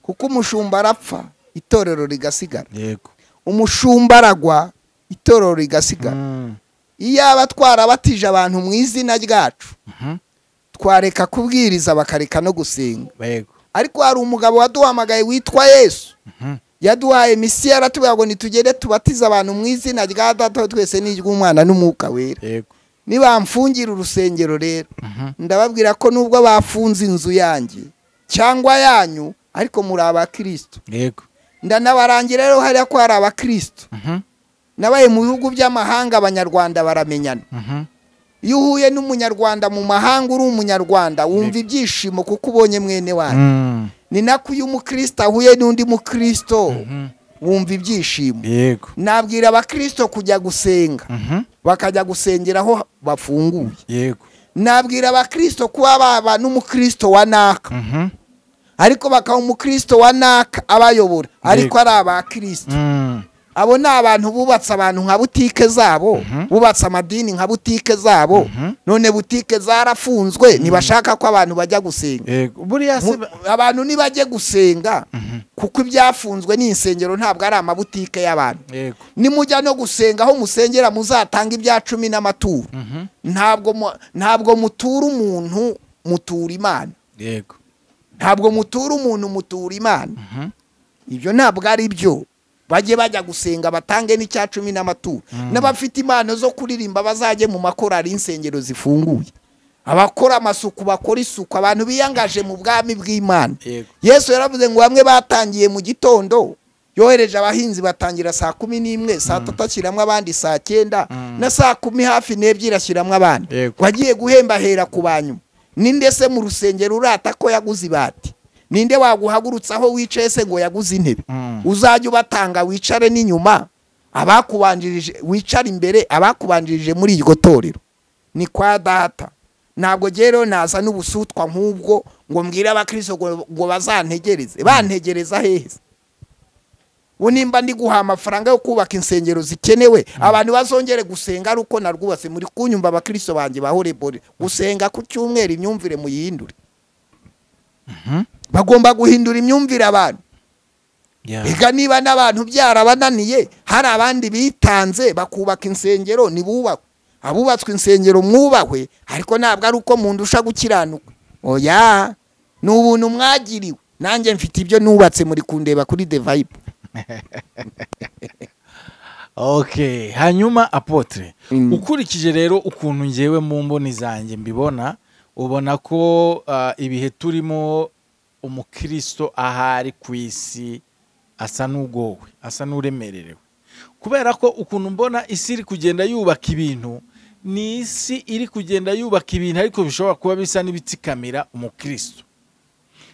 Speaker 3: kuko umushumba arapfa itorero rigasigara
Speaker 2: yego
Speaker 3: umushumba aragwa itorero rigasigara
Speaker 2: Mm,
Speaker 3: iyo aba twarabatije abantu mu izina ryacu
Speaker 2: mhm,
Speaker 3: twareka kubwiriza bakareka no gusenga
Speaker 2: yego
Speaker 3: ariko hari umugabo waduhamagaye witwa yesu
Speaker 2: Mhm,
Speaker 3: yaduhaye misiyo aratubwira ngo nitugende tubatize abantu mu izina rya data wa twese n'iry'umwana n'umwuka wera
Speaker 2: yego
Speaker 3: nibamfungira urusengero rero
Speaker 2: Mhm,
Speaker 3: ndababwira ko nubwo bafunze inzu yanjye cyangwa yanyu ariko muri abakristo
Speaker 2: yego
Speaker 3: ndanabarangira rero hariya ko hari abakristo
Speaker 2: Mhm,
Speaker 3: nabaye mu bihugu by'amahanga abanyarwanda baramenyana
Speaker 2: mhm,
Speaker 3: iyo uhuye n'umunyarwanda mu mahanga uri umunyarwanda wumva ibyishimo kuko ubonye mwene wanyu
Speaker 2: mm,
Speaker 3: ni nako iyo umukristo ahuye n'undi mukristo
Speaker 2: mhm,
Speaker 3: wumva ibyishimo
Speaker 2: yego
Speaker 3: nabwira abakristo kujya gusenga
Speaker 2: Mhm,
Speaker 3: bakajya gusengera aho bafunguye
Speaker 2: yego
Speaker 3: nabwira abakristo kuba baba n'umukristo wa naka
Speaker 2: Mhm,
Speaker 3: ariko bakaba umukristo wa naka abayobora ariko ari abakristo
Speaker 2: mm,
Speaker 3: abo ni abantu bubatse abantu nka butike zabo
Speaker 2: Mhm.
Speaker 3: bubatse amadini nka butike zabo
Speaker 2: Mhm.
Speaker 3: none butike zarafunzwe ntibashaka ko abantu bajya gusenga
Speaker 2: yego buriya se
Speaker 3: Mu- abantu ntibajye gusenga
Speaker 2: Mhm,
Speaker 3: kuko ibyafunzwe ni insengero ntabwo ari amabutike y'abantu
Speaker 2: yego
Speaker 3: nimujya no gusenga aho musengera muzatanga ibya cumi n'amaturo
Speaker 2: Mhm,
Speaker 3: ntabwo mu- ntabwo mutura umuntu mutura imana
Speaker 2: yego
Speaker 3: ntabwo mutura umuntu mutura imana
Speaker 2: Mhm,
Speaker 3: ibyo ntabwo ari byo bajye bajya gusenga batange n'icya cumi n'amaturo n'abafite impano zo kuririmba bazajye mu makorari y'insengero zifunguye abakora amasuku bakora isuku abantu biyangaje mu bwami bw'imana
Speaker 2: yego
Speaker 3: yesu yaravuze ngo bamwe batangiye mu gitondo yohereje abahinzi batangira saa kumi n'imwe saa tatu ashyiramo abandi saa cyenda na saa kumi hafi n'ebyiri ashyiramo abandi
Speaker 2: Yego.
Speaker 3: wagiye guhemba ahera ku banyuma ninde se mu rusengero urata ko yaguze ibati ninde waguhagurutsa aho wicaye se ngo yaguze intebe
Speaker 2: Mm.
Speaker 3: uzajya ubatanga wicare n'inyuma abakubanjirije wicare imbere abakubanjirije muri iryo torero ni kwa data ntabwo rero naza n'ubusutwa nk'ubwo ngo mbwire abakristo ngo ngo bazantegereze bantegereza heza ubu nimba ndi guha amafaranga yo kubaka insengero zikenewe abantu bazongere gusenga ari uko narwubatse muri kunyumva abakristo banjye ba horebore gusenga ku cyumweru imyumvire muyihindure bagomba guhindura imyumvire abantu reka niba n'abantu byarabananiye hari abandi bitanze bakubaka insengero ntibubakwe abubatswe insengero mwubahwe ariko ntabwo ari uko mundusha gukiranuka oya ni ubuntu mwagiriwe nanjye mfite ibyo nubatse muri kundeba kuri devayibu
Speaker 2: ok hanyuma apotre ukurikije rero ukuntu ngewe mu mboni zanjye mbibona ubona ko ah, ibihe turimo umukristo ahari ku isi asa n'ugowe asa n'uremererewe kubera ko ukuntu mbona isi iri kugenda yubaka ibintu ni isi iri kugenda yubaka ibintu ariko bishobora kuba bisa n'ibitsikamira umukristo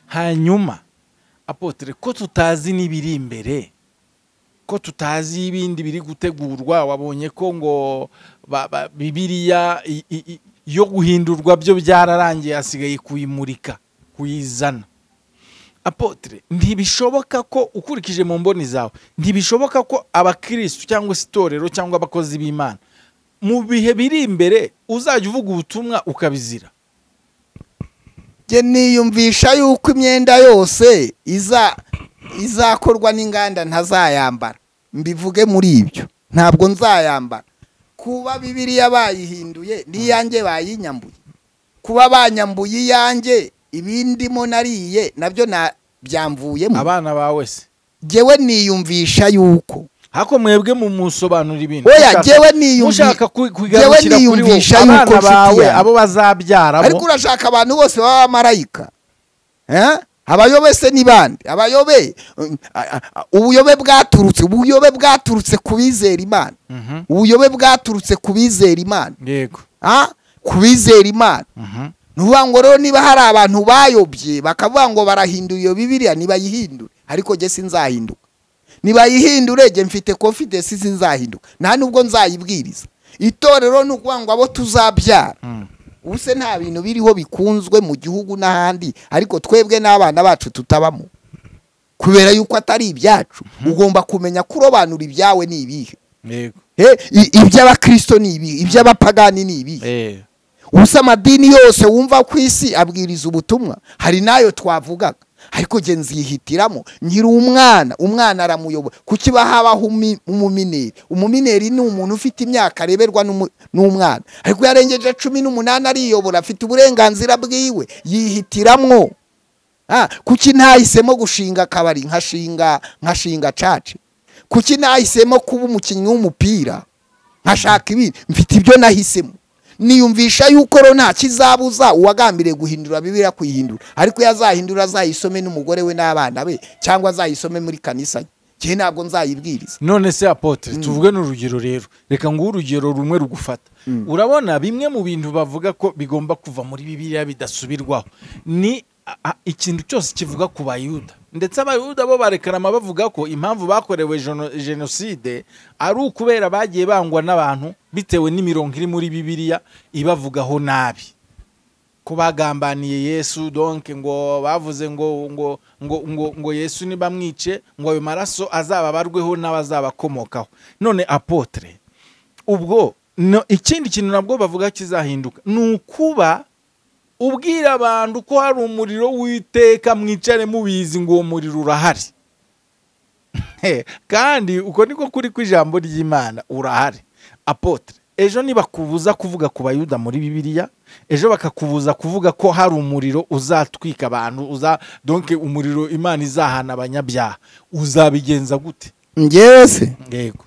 Speaker 2: hanyuma apotere ko tutazi n'ibiri imbere ko tutazi ibindi biri gutegurwa wabonye ko ngo ba- ba- bibiriya i- i- i- yo guhindurwa byo byararangiye hasigaye kuyimurika kuyizana apotre ntibishoboka ko ukurikije mu mboni zawe ntibishoboka ko abakristu cyangwa se itorero cyangwa abakozi b'imana mu bihe biri imbere uzajya uvuga ubutumwa ukabizira
Speaker 3: njye niyumvisha yuko imyenda yose iza izakorwa n'inganda ntazayambara mbivuge muri ibyo ntabwo nzayambara kuba bibiriya bayihinduye n'iyanjye bayinyambuye kuba banyambuye iyanjye ibindimo nariye nabyo na byamvuyemo
Speaker 2: abana bawe se
Speaker 3: njyewe niyumvisha yuko
Speaker 2: hako mwebwe mu musobanura ibintu
Speaker 3: oya
Speaker 2: Mushaka-
Speaker 3: njyewe niyumvisha
Speaker 2: mushaka ku-
Speaker 3: njyewe
Speaker 2: kugarukira kuri wowe
Speaker 3: niyumvisha yuko
Speaker 2: abana
Speaker 3: nshuti
Speaker 2: bawe
Speaker 3: yanjye.
Speaker 2: abo bazabyaramo
Speaker 3: ariko urashaka abantu bose baba abamarayika Eh? abayobe se ni bande abayobe mm, a- a- ubuyobe bwaturutse ubuyobe bwaturutse ku bizera imana
Speaker 2: Mhm.
Speaker 3: ubuyobe bwaturutse ku bizera imana
Speaker 2: yego
Speaker 3: Ah? ku bizera imana
Speaker 2: Mhm.
Speaker 3: ni ukuvuga ngo rero niba hari abantu bayobye bakavuga ngo barahindura iyo bibiriya nibayihindure ariko njye sinzahinduka nibayihindure njye mfite confidence sinzahinduka nta nubwo nzayibwiriza itorero ni ukuvuga ngo abo tuzabyara
Speaker 2: Mm.
Speaker 3: ubu se nta bintu biriho bikunzwe mu gihugu n'ahandi ariko twebwe n'abana bacu tutabamo kubera yuko atari ibyacu ugomba kumenya kurobanura ibyawe ni ibihe
Speaker 2: yego
Speaker 3: Eh, i- iby'abakristo ni ibihe iby'abapagani ni ibihe
Speaker 2: Eh.
Speaker 3: ubusa amadini yose wumva ku isi abwiriza ubutumwa hari n'ayo twavugaga ariko njye nzihitiramo nkiri umwana umwana aramuyobora kuki habaho umi- umumineri umumineri ni umuntu ufite imyaka areberwa n'umu- n'umwana ariko yarengeje cumi n'umunani ariyobora afite uburenganzira bwiwe yihitiramwo Ah, kuki ntahisemo gushinga akabari nkashinga nkashinga caci kuki ntahisemo kuba umukinnyi w'umupira nkashaka ibindi mfite ibyo nahisemo niyumvisha yuko rero nta kizabuza uwagambiriye guhindura bibiriya kuyihindura ariko iyo azahindura azayisome n'umugore we n'abana be cyangwa azayisome muri kanisa ye njyewe ntabwo nzayibwiriza
Speaker 2: none se apotre tuvuge n'urugero rero reka nguhe urugero rumwe rugufata urabona bimwe mu bintu bavuga ko bigomba kuva muri bibiliya bidasubirwaho ni a- a- ikintu cyose kivuga ku bayuda ndetse abayuda bo barekarama bavuga ko impamvu bakorewe jeno- jenoside ari ukubera bagiye bangwa n'abantu bitewe n'imirongo iri muri bibiliya ibavugaho nabi ko bagambaniye yesu donke ngo bavuze ngo ngo ngo ngo ngo yesu nibamwice ngo ayo maraso azababarweho n'abazabakomokaho none apotre ubwo no, ikindi kintu nabwo bavuga kizahinduka ni ukuba ubwira abantu ko hari umuriro w'iteka mwicare mubizi ngo uwo muriro urahari He, kandi uko niko kuri kw'ijambo ry'imana urahari apotre ejo nibakubuza kuvuga ku bayuda muri bibiliya ejo bakakubuza kuvuga ko hari umuriro uzatwika abantu uza donke umuriro imana izahana abanyabyaha uzabigenza gute
Speaker 3: njyewe se
Speaker 2: yego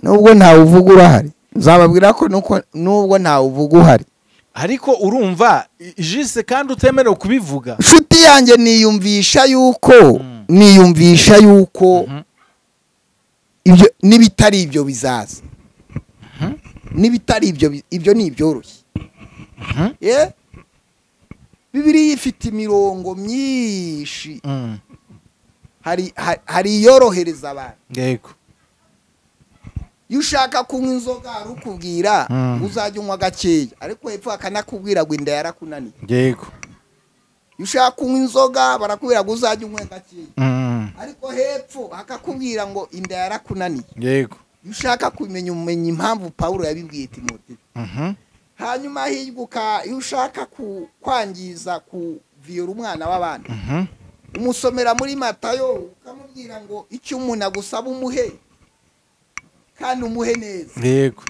Speaker 3: nubwo ntawuvuga urahari nzababwira ko nuko- nubwo ntawuvuga uhari
Speaker 2: ariko urumva i- jise kandi utemerewe kubivuga
Speaker 3: inshuti yanjye niyumvisha yuko
Speaker 2: Mm.
Speaker 3: niyumvisha yuko
Speaker 2: Mhm.
Speaker 3: ibyo n'ibitari ibyo bizaza n'ibitari ibyo bi- ibyo ni ibyoroshye
Speaker 2: Mhm.
Speaker 3: Eh? bibiliya ifite imirongo myinshi
Speaker 2: Mm,
Speaker 3: hari hari- hari iyorohereza abantu
Speaker 2: yego
Speaker 3: iyo ushaka kunywa inzoga arukubwira uzajya unywa gakeya ariko hepfo bakanakubwira ngo inda yarakunaniye
Speaker 2: yego
Speaker 3: iyo ushaka kunywa inzoga barakubwira ngo uzajya unywa gakeya
Speaker 2: Mm.
Speaker 3: ariko hepfo hakakubwira ngo inda yarakunaniye
Speaker 2: yego
Speaker 3: iyo ushaka kumenya umenya impamvu pawulo yabibwiye timote
Speaker 2: Mhm.
Speaker 3: hanyuma hirya iyo ushaka ku- kwangiza kuviyora umwana w'abandi
Speaker 2: Mhm.
Speaker 3: umusomera muri matayo ukamubwira ngo icyo umuntu agusaba umuhe kandi umuhe neza
Speaker 2: yego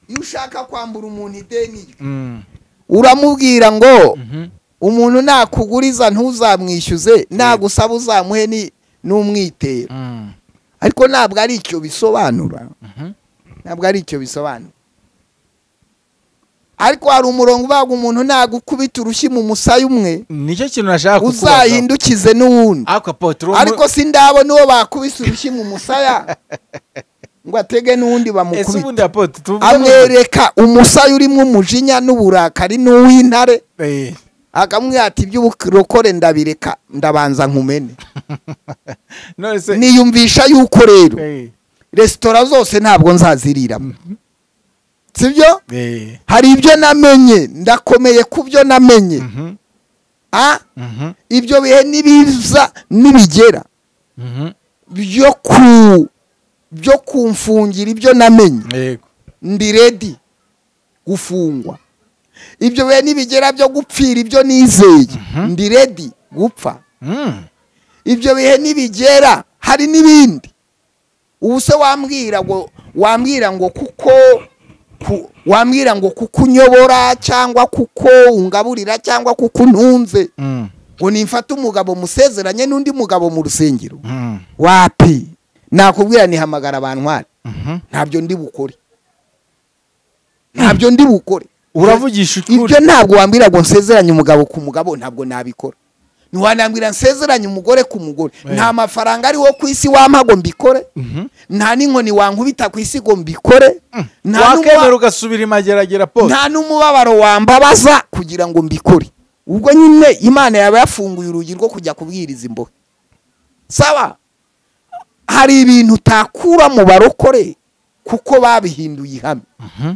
Speaker 3: iyo ushaka kwambura umuntu ideni rye
Speaker 2: Mm.
Speaker 3: uramubwira ngo
Speaker 2: Mhm.
Speaker 3: umuntu nakuguriza ntuzamwishyuze nagusaba uzamuhe ni- n'umwitero
Speaker 2: Mm.
Speaker 3: ariko ntabwo ari icyo bisobanura
Speaker 2: Mhm.
Speaker 3: ntabwo ari icyo bisobanura ariko hari umurongo ubaga umuntu nagukubita urushyi mu musaya umwe
Speaker 2: nicyo kintu nashaka kukubaza
Speaker 3: uzahindukize n'uwundi
Speaker 2: ako potro
Speaker 3: ariko si ndabona uwo bakubise urushyi mu musaya ngo atege n'undi
Speaker 2: ese
Speaker 3: bamukubite
Speaker 2: ubundi apotre tuvuga
Speaker 3: amwereka umusaya urimo umujinya n'uburakari n'uw'intare akamubwira ati iby'uburokore ndabireka ndabanza nkumene
Speaker 2: none se
Speaker 3: niyumvisha yuko rero
Speaker 2: Eh,
Speaker 3: resitora zose ntabwo nzaziriramo sibyo
Speaker 2: eh.
Speaker 3: hari ibyo namenye ndakomeye ku byo namenye
Speaker 2: Mhm.
Speaker 3: Ah,
Speaker 2: Mhm.
Speaker 3: ibyo bihe n'ibiza n'ibigera
Speaker 2: Mhm.
Speaker 3: byo ku byo kumfungira ibyo namenye
Speaker 2: yego
Speaker 3: ndi redi gufungwa ibyo bihe nibigera byo gupfira ibyo nizeye
Speaker 2: Mhm.
Speaker 3: ndi redi gupfa
Speaker 2: Mm.
Speaker 3: ibyo bihe nibigera hari n'ibindi ubu se wambwira ngo wambwira ngo kuko ku- wambwira ngo kuko unyobora cyangwa kuko ungaburira cyangwa kuko untunze
Speaker 2: Mm.
Speaker 3: ngo nimfate umugabo musezeranye n'undi mugabo mu rusengero
Speaker 2: Mm.
Speaker 3: wapi nakubwira nihamagara abantwari
Speaker 2: Mhm.
Speaker 3: ntabyo ndi bukore ntabyo ndi bukore
Speaker 2: uravugisha ukuri
Speaker 3: ibyo ntabwo wambwira ngo nsezeranye umugabo ku mugabo ntabwo nabikora ntiwanambwira nsezeranye umugore ku mugore
Speaker 2: Eh.
Speaker 3: nta mafaranga ariho ku isi wampa ngo mbikore
Speaker 2: Mhm.
Speaker 3: nta n'inkoni wankubita ku isi ngo mbikore nta
Speaker 2: wakemera
Speaker 3: n'umuba-
Speaker 2: ugasubira imageragera pote
Speaker 3: nta n'umubabaro wambabaza kugira ngo mbikore ubwo nyine imana yaba yafunguye urugi rwo kujya kubwiriza imbohe saba hari ibintu utakura mu barokore kuko babihinduye ihame
Speaker 2: Mhm.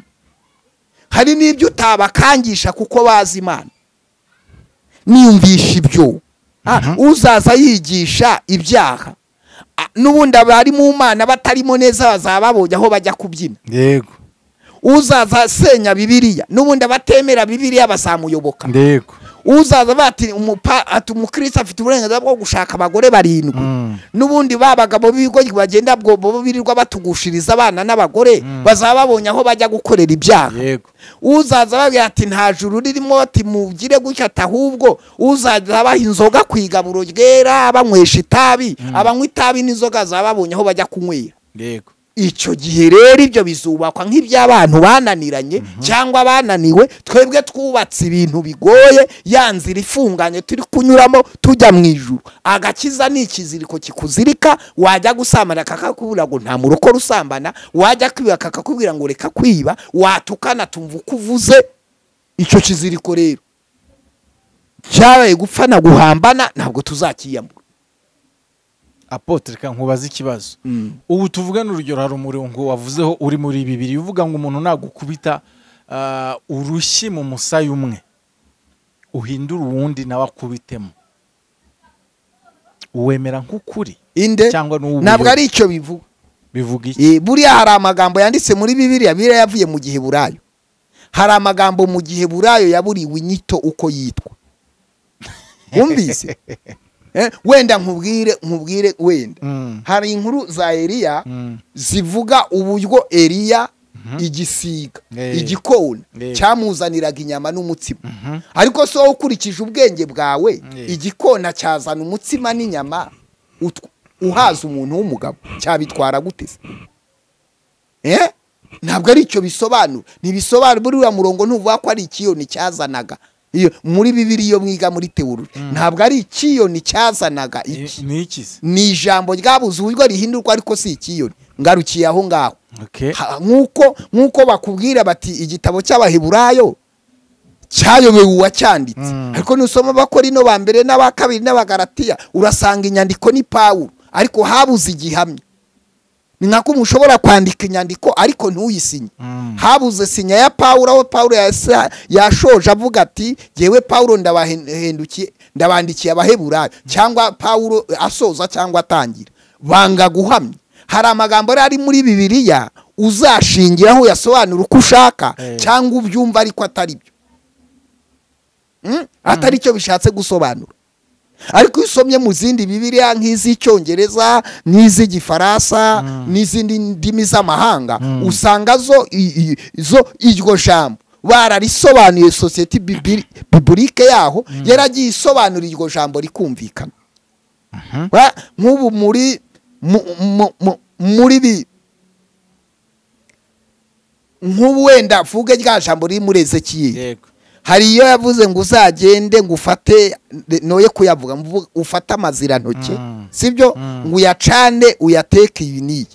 Speaker 3: hari n'ibyo utabakangisha kuko bazi imana niyumvisha ibyo Ah, uzaza yigisha ibyaha Ah, n'ubundi abari mu mana batarimo neza bazaba babonye aho bajya kubyina
Speaker 2: yego
Speaker 3: uzaza asenya bibiliya n'ubundi abatemera bibiliya bazamuyoboka
Speaker 2: yego
Speaker 3: uzaza bati umupa- ati umukristo afite uburenganzira bwo gushaka abagore barindwi
Speaker 2: Mm.
Speaker 3: n'ubundi ba bagabo b'ibigo bagenda bwo bo birirwa batugushiriza abana n'abagore bazaba babonye aho bajya gukorera ibyaha
Speaker 2: yego
Speaker 3: uzaza babwira ati nta juru ririmo ati mugire gutya ati ahubwo uzaza abaha inzoga ku igaburo ryera abanywesha itabi abanywa itabi n'inzoga zaba babonye aho bajya kunywera
Speaker 2: yego
Speaker 3: icyo gihe rero ibyo bizubakwa nk'iby'abantu bananiranye cyangwa bananiwe twebwe twubatse ibintu bigoye ya nzira ifunganye turi kunyuramo tujya mu ijuru agakiza ni ikiziriko kikuzirika wajya gusambana kakakubwira ngo nta murokore usambana wajya kwiba kakakubwira ngo reka kwiba watukana tumva uko uvuze icyo kiziriko rero cyabaye gupfa na guhambana ntabwo tuzakiyambura
Speaker 2: apotre kankubaza ikibazo ubu tuvugane urugero hari umurongo wavuzeho uri muri bibiri uvuga ngo umuntu nagukubita ah, urushyi mu musaya umwe uhindura uwundi nawe akubitemo uwemera nk'ukuri
Speaker 3: inde
Speaker 2: cyangwa n'ubu
Speaker 3: ntabwo ari icyo bivuga
Speaker 2: bivuga iki
Speaker 3: Eh, buriya hari amagambo yanditse muri bibiliya biriya yavuye mu gihe burayo hari amagambo mu gihe burayo yaburiwe inyito uko yitwa wumvise Eh, wenda nkubwire nkubwire wenda
Speaker 2: Mm,
Speaker 3: hari inkuru za eliya
Speaker 2: mm,
Speaker 3: zivuga uburyo eliya
Speaker 2: Mhm.
Speaker 3: igisiga
Speaker 2: Eh.
Speaker 3: igikona
Speaker 2: Eh.
Speaker 3: cyamuzaniraga inyama n'umutsima
Speaker 2: mhm,
Speaker 3: ariko si wowe ukurikije ubwenge bwawe
Speaker 2: Eh.
Speaker 3: igikona cyazana umutsima n'inyama utw- uhaza umuntu w'umugabo cyabitwara gute se Eh? ntabwo ari icyo bisobanura ntibisobanura buriya murongo ntuvuga ko ari ikiyoni cyazanaga iyo muri bibiri iyo mwiga muri tewururi ntabwo ari ikiyoni cyazanaga iki
Speaker 2: ni iki se
Speaker 3: ni ijambo ryabuze uburyo rihindurwa ariko si ikiyoni ngarukiye aho ngaho
Speaker 2: okay
Speaker 3: Ha- nk'uko nk'uko bakubwira bati igitabo cy'abaheburayo cyayobewe uwacyanditse
Speaker 2: Mm.
Speaker 3: ariko nusoma abakorino ba mbere n'aba kabiri n'abagaratiya urasanga inyandiko ni pawulo ariko habuze igihamya ni nako mushobora kwandika inyandiko ariko ntuyisinye
Speaker 2: Mm.
Speaker 3: habuze sinya ya pawulo aho pawulo yasa- yashoje avuga ati yewe pawulo ndabahendukiye ndabandikiye abaheburayo cyangwa pawulo asoza cyangwa atangira banga guhamya hari amagambo yari ari muri bibiliya uzashingiraho yasobanura uko ushaka
Speaker 2: Eh.
Speaker 3: cyangwa ubyumva ariko atari byo Mm? atari cyo bishatse gusobanura ariko iyo usomye mu zindi bibiliya nk'iz'icyongereza n'iz'igifaransa n'izindi ndimi z'amahanga usanga zo i- i- zo iryo jambo bararisobanuye sosiyete bibiri- biburike yaho yaragiye isobanura iryo jambo rikumvikana Ba- nk'ubu muri mu- mu- mu- muri bi nk'ubu wenda mvuge rya jambo riri muri ezekiyeli
Speaker 2: yego
Speaker 3: hari iyo yavuze ngo uzagende ngo ufate noye kuyavuga mvuga, ufate amazirantoki
Speaker 2: Mm.
Speaker 3: sibyo
Speaker 2: Mm.
Speaker 3: ngo uyacane uyateke iyi n'iyi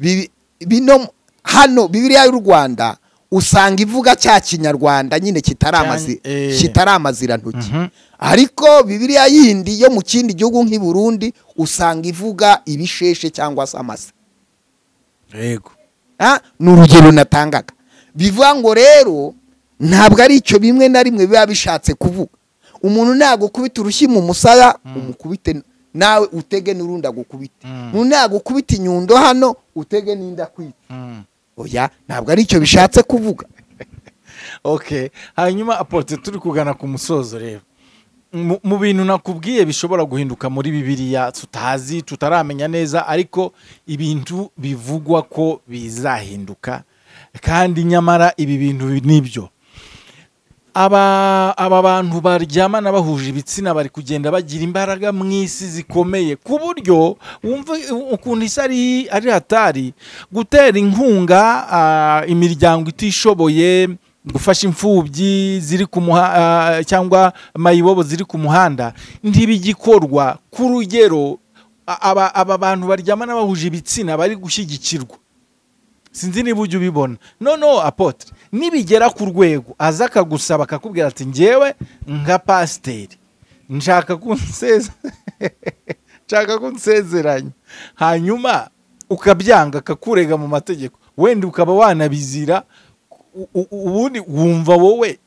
Speaker 3: Bibi- bino hano bibiliya y'u rwanda usanga ivuga cya kinyarwanda nyine kitari
Speaker 2: Cyane,
Speaker 3: amazi-
Speaker 2: eh.
Speaker 3: kitari amazirantoki
Speaker 2: Mhm.
Speaker 3: ariko bibiliya yindi yo mu kindi gihugu nk'i burundi usanga ivuga ibisheshe cyangwa se amase
Speaker 2: yego
Speaker 3: Ah, ni urugero natangaga bivuga ngo rero ntabwo ari icyo bimwe na rimwe biba bishatse kuvuga umuntu nagukubita urushyi mu musaya umukubite nawe utege n'urundi agukubite
Speaker 2: Mm.
Speaker 3: umuntu nagukubita inyundo hano utege n'inda kwita
Speaker 2: Mm.
Speaker 3: oya ntabwo ari icyo bishatse kuvuga
Speaker 2: okay hanyuma apote turi kugana ku musozo rero Mu- mu bintu nakubwiye bishobora guhinduka muri bibiliya tutazi tutaramenya neza ariko ibintu bivugwa ko bizahinduka kandi nyamara ibi bintu nibyo aba aba bantu baryamana bahuje ibitsina bari kugenda bagira imbaraga mu isi zikomeye ku buryo wumva ukuntu isi ari ari hatari gutera inkunga ah, imiryango itishoboye gufasha imfubyi ziri ku muha ah, cyangwa mayibobo ziri ku muhanda ntibigikorwa ku rugero a- aba aba bantu baryamana bahuje ibitsina bari gushyigikirwa sinzi niba ujya ubibona noneho apotre nibigera ku rwego aza akagusaba akakubwira ati ngewe nka pasiteri nshaka ko unseze- nshaka ko unsezeranya hanyuma ukabyanga akakurega mu mategeko wenda ukaba wanabizira u- u- ubundi wumva wowe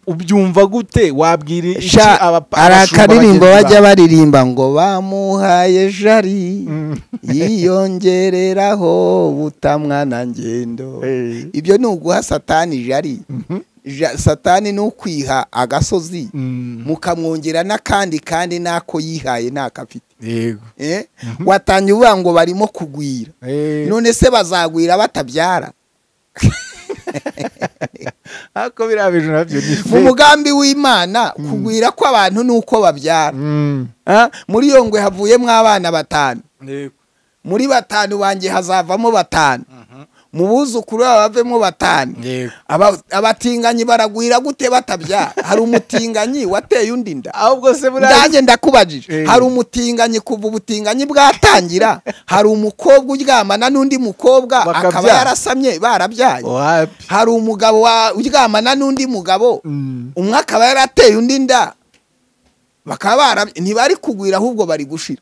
Speaker 2: ubyumva gute wabwira iki aba-
Speaker 3: hari
Speaker 2: abashumba
Speaker 3: akaririmbo
Speaker 2: bagenzi
Speaker 3: bajya
Speaker 2: bawe?
Speaker 3: baririmba ngo bamuhaye jari
Speaker 2: Mm.
Speaker 3: yiyongereraho butamwa na ngendo
Speaker 2: Eh.
Speaker 3: ibyo ni uguha satani jari
Speaker 2: Mhm.
Speaker 3: Ja- satani ni ukwiha agasozi
Speaker 2: Mm.
Speaker 3: mukamwongera n'akandi kandi n'ako yihaye n'akafite
Speaker 2: yego
Speaker 3: Eh? watangiye uvuga ngo barimo kugwira
Speaker 2: Eh.
Speaker 3: none se bazagwira batabyara
Speaker 2: ariko biriya bintu nabyo ni
Speaker 3: mu
Speaker 2: fake.
Speaker 3: mugambi w'imana kugwira kw'abantu ni uko babyara
Speaker 2: Mm.
Speaker 3: Ah, muri iyo ngwe havuyemo abana batanu
Speaker 2: Yego.
Speaker 3: muri batanu banjye hazavamo batanu mu buzukuru babo bavemo batanu
Speaker 2: Yego.
Speaker 3: Aba- abatinganyi baragwira gute batabyara hari umutinganyi wateye undi nda
Speaker 2: ahubwo se buriya
Speaker 3: ndanjye ndakubajije
Speaker 2: Eh.
Speaker 3: hari umutinganyi kuva ubutinganyi bwatangira hari umukobwa uryamana n'undi mukobwa
Speaker 2: Bakabyara.
Speaker 3: akaba yarasamye barabyaye
Speaker 2: wapi
Speaker 3: hari umugabo wa- uryamana n'undi mugabo
Speaker 2: Mm.
Speaker 3: umwe akaba yarateye undi nda bakaba barab- ntibari kugwira ahubwo bari gushira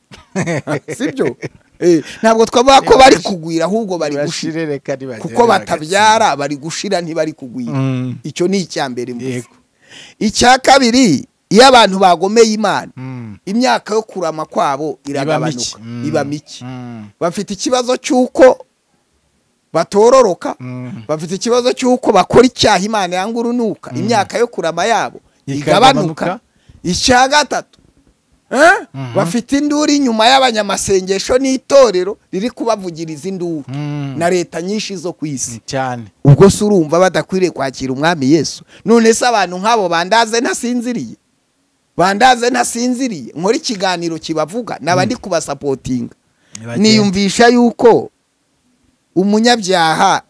Speaker 3: sibyo Eh, ntabwo twavuga ko bari kugwira ahubwo bari gushira
Speaker 2: Bashirereka nibagera
Speaker 3: kuko
Speaker 2: agatsindwa.
Speaker 3: batabyara bari gushira ntibari kugwira
Speaker 2: Mm.
Speaker 3: icyo ni icya mbere mvuze
Speaker 2: yego
Speaker 3: icya kabiri iyo abantu bagomeye imana
Speaker 2: Mm.
Speaker 3: imyaka yo kurama kwabo
Speaker 2: Iba mike.
Speaker 3: iragabanuka
Speaker 2: Mm.
Speaker 3: iba mike
Speaker 2: Mm.
Speaker 3: bafite ikibazo cy'uko batororoka
Speaker 2: Mm.
Speaker 3: bafite ikibazo cy'uko bakora icyaha imana yanga urunuka imyaka yo kurama yabo
Speaker 2: Ikagabanuka.
Speaker 3: igabanuka icya gatatu Eh?
Speaker 2: Mhm.
Speaker 3: bafite induru inyuma y'abanyamasengesho n'itorero riri kubavugiriza induru
Speaker 2: Mm.
Speaker 3: na leta nyinshi zo ku isi
Speaker 2: cyane
Speaker 3: ubwo se urumva badakwiriye kwakira umwami yesu none se abantu nk'abo bandaze ntasinziriye bandaze ntasinziriye nkora ikiganiro kibavuga naba ndi kubasapotinga niyumvisha yuko umunyabyaha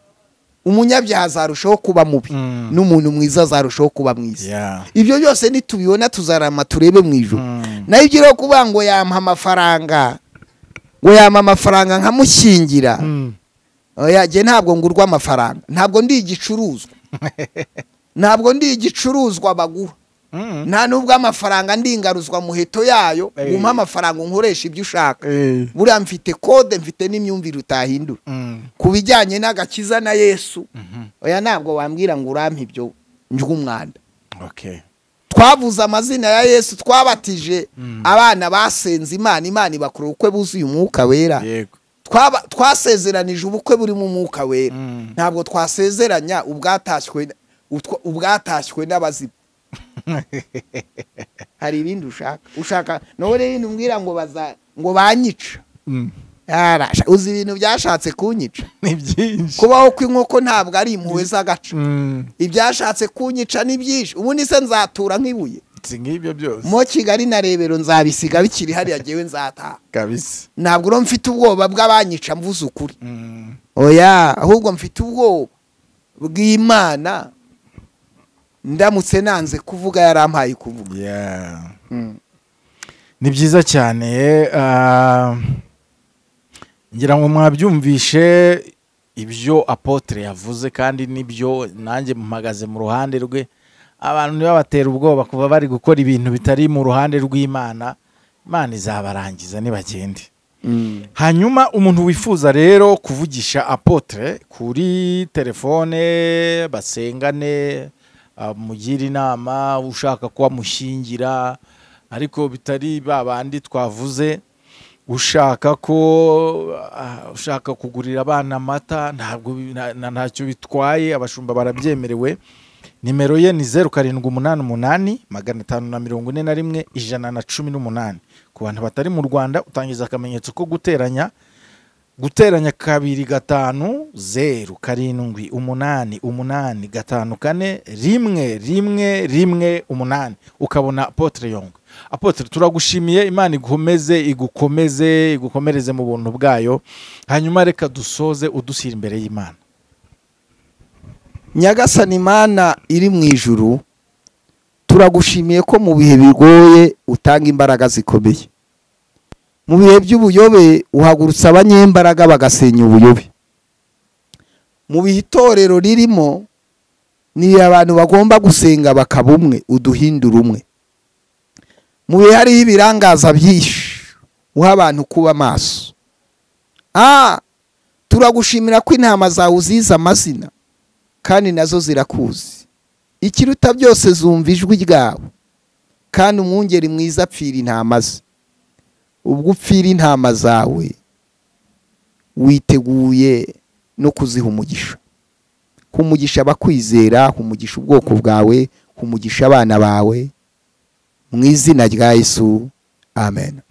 Speaker 3: umunyabyaha azarushaho kuba mubi
Speaker 2: Mm.
Speaker 3: n'umuntu mwiza azarushaho kuba mwiza
Speaker 2: Yeah.
Speaker 3: ibyo byose nitubibona tuzarama turebe mu ijoro
Speaker 2: Mm.
Speaker 3: nayo ibyo rero kuvuga ngo yampa amafaranga ngo yampa amafaranga nkamushyingira
Speaker 2: Mm.
Speaker 3: oya jye ntabwo ngurwa amafaranga ntabwo ndi igicuruzwa ntabwo ndi igicuruzwa baguha nta nubwo amafaranga ndingaruzwa muheto yayo
Speaker 2: Eh.
Speaker 3: umpa amafaranga unkoresha ibyo ushaka
Speaker 2: Eh.
Speaker 3: buriya mfite kode mfite n'imyumvire utahindura
Speaker 2: Mm.
Speaker 3: ku bijyanye n'agakiza na yesu
Speaker 2: Mhm.
Speaker 3: oya ntabwo wambwira ngo urampe ibyo njw'umwanda
Speaker 2: Okay.
Speaker 3: twavuze amazina ya yesu twabatije
Speaker 2: Mm.
Speaker 3: abana basenze imana imana ibakora ubukwe buzuye umwuka wera
Speaker 2: Yego.
Speaker 3: Twaba- twasezeranije ubukwe burimo umwuka wera
Speaker 2: Mm.
Speaker 3: ntabwo twasezeranya ubwatashywe utwa- ubwatashywe n'abazima hari ibindi ushaka ushaka nawe rero ntumbwira ngo baza ngo banyica
Speaker 2: Mm.
Speaker 3: Yarasha- uzi ibintu byashatse kunyica
Speaker 2: Ni byinshi.
Speaker 3: kubaho kw'inkoko ntabwo ari impuhwe z'agace
Speaker 2: Mm.
Speaker 3: ibyashatse kunyica ni byinshi ubundi se nzatura nk'ibuye
Speaker 2: Si nk'ibyo byose.
Speaker 3: mo kigali na rebero nzabisiga bikiri hariya ngewe nzataha
Speaker 2: Kabisa.
Speaker 3: ntabwo uro mfite ubwoba bw'abanyica mvuze ukuri
Speaker 2: Mm.
Speaker 3: oya ahubwo mfite ubwoba bw'imana ndamutse nanze kuvuga yarampaye kuvuga
Speaker 2: Yeah. ni byiza cyane ah, ngira ngo mwabyumvishe ibyo apotre yavuze kandi nibyo nanjye mpagaze mu ruhande rwe abantu ntibabatera ubwoba kuva bari gukora ibintu bitari mu ruhande rw'imana imana izabarangiza nibagende hanyuma umuntu wifuza rero kuvugisha apotre kuri telefone basengane ah, mugire inama ushaka ko amushyingira ariko bitari ba bandi twavuze ushaka ko ah, ushaka kugurira abana amata ntabwo bi- nta- nta- ntacyo bitwaye abashumba barabyemerewe nimero ye ni zeru karindwi umunani umunani magana atanu na mirongo ine na rimwe ijana na cumi n'umunani ku bantu batari mu rwanda utangiza akamenyetso ko guteranya guteranya kabiri gatanu zeru karindwi umunani umunani gatanu kane rimwe rimwe rimwe umunani ukabona apotre yong apotre turagushimiye imana igukomeze igukomeze igukomereze mu buntu bwayo hanyuma reka dusoze udushyira imbere y'imana
Speaker 3: nyagasani imana iri mu ijuru turagushimiye ko mu bihe bigoye utanga imbaraga zikomeye mu bihe by'ubuyobe uhagurutsa abanyembaraga bagasenya ubuyobe mu bihe itorero ririmo ni abantu bagomba gusenga bakaba umwe uduhindura umwe mu bihe hariho ibirangaza byinshi uha abantu kuba amaso ah turagushimira ko intama zawe uzizi amazina kandi nazo zirakuzi ikiruta byose zumva ijwi ryawe kandi umwungeri mwiza apfira intama ze ubwo upfira intama zawe witeguye no kuziha umugisha ha umugisha abakwizera ha umugisha ubwoko bwawe ha umugisha abana bawe mu izina rya yesu amen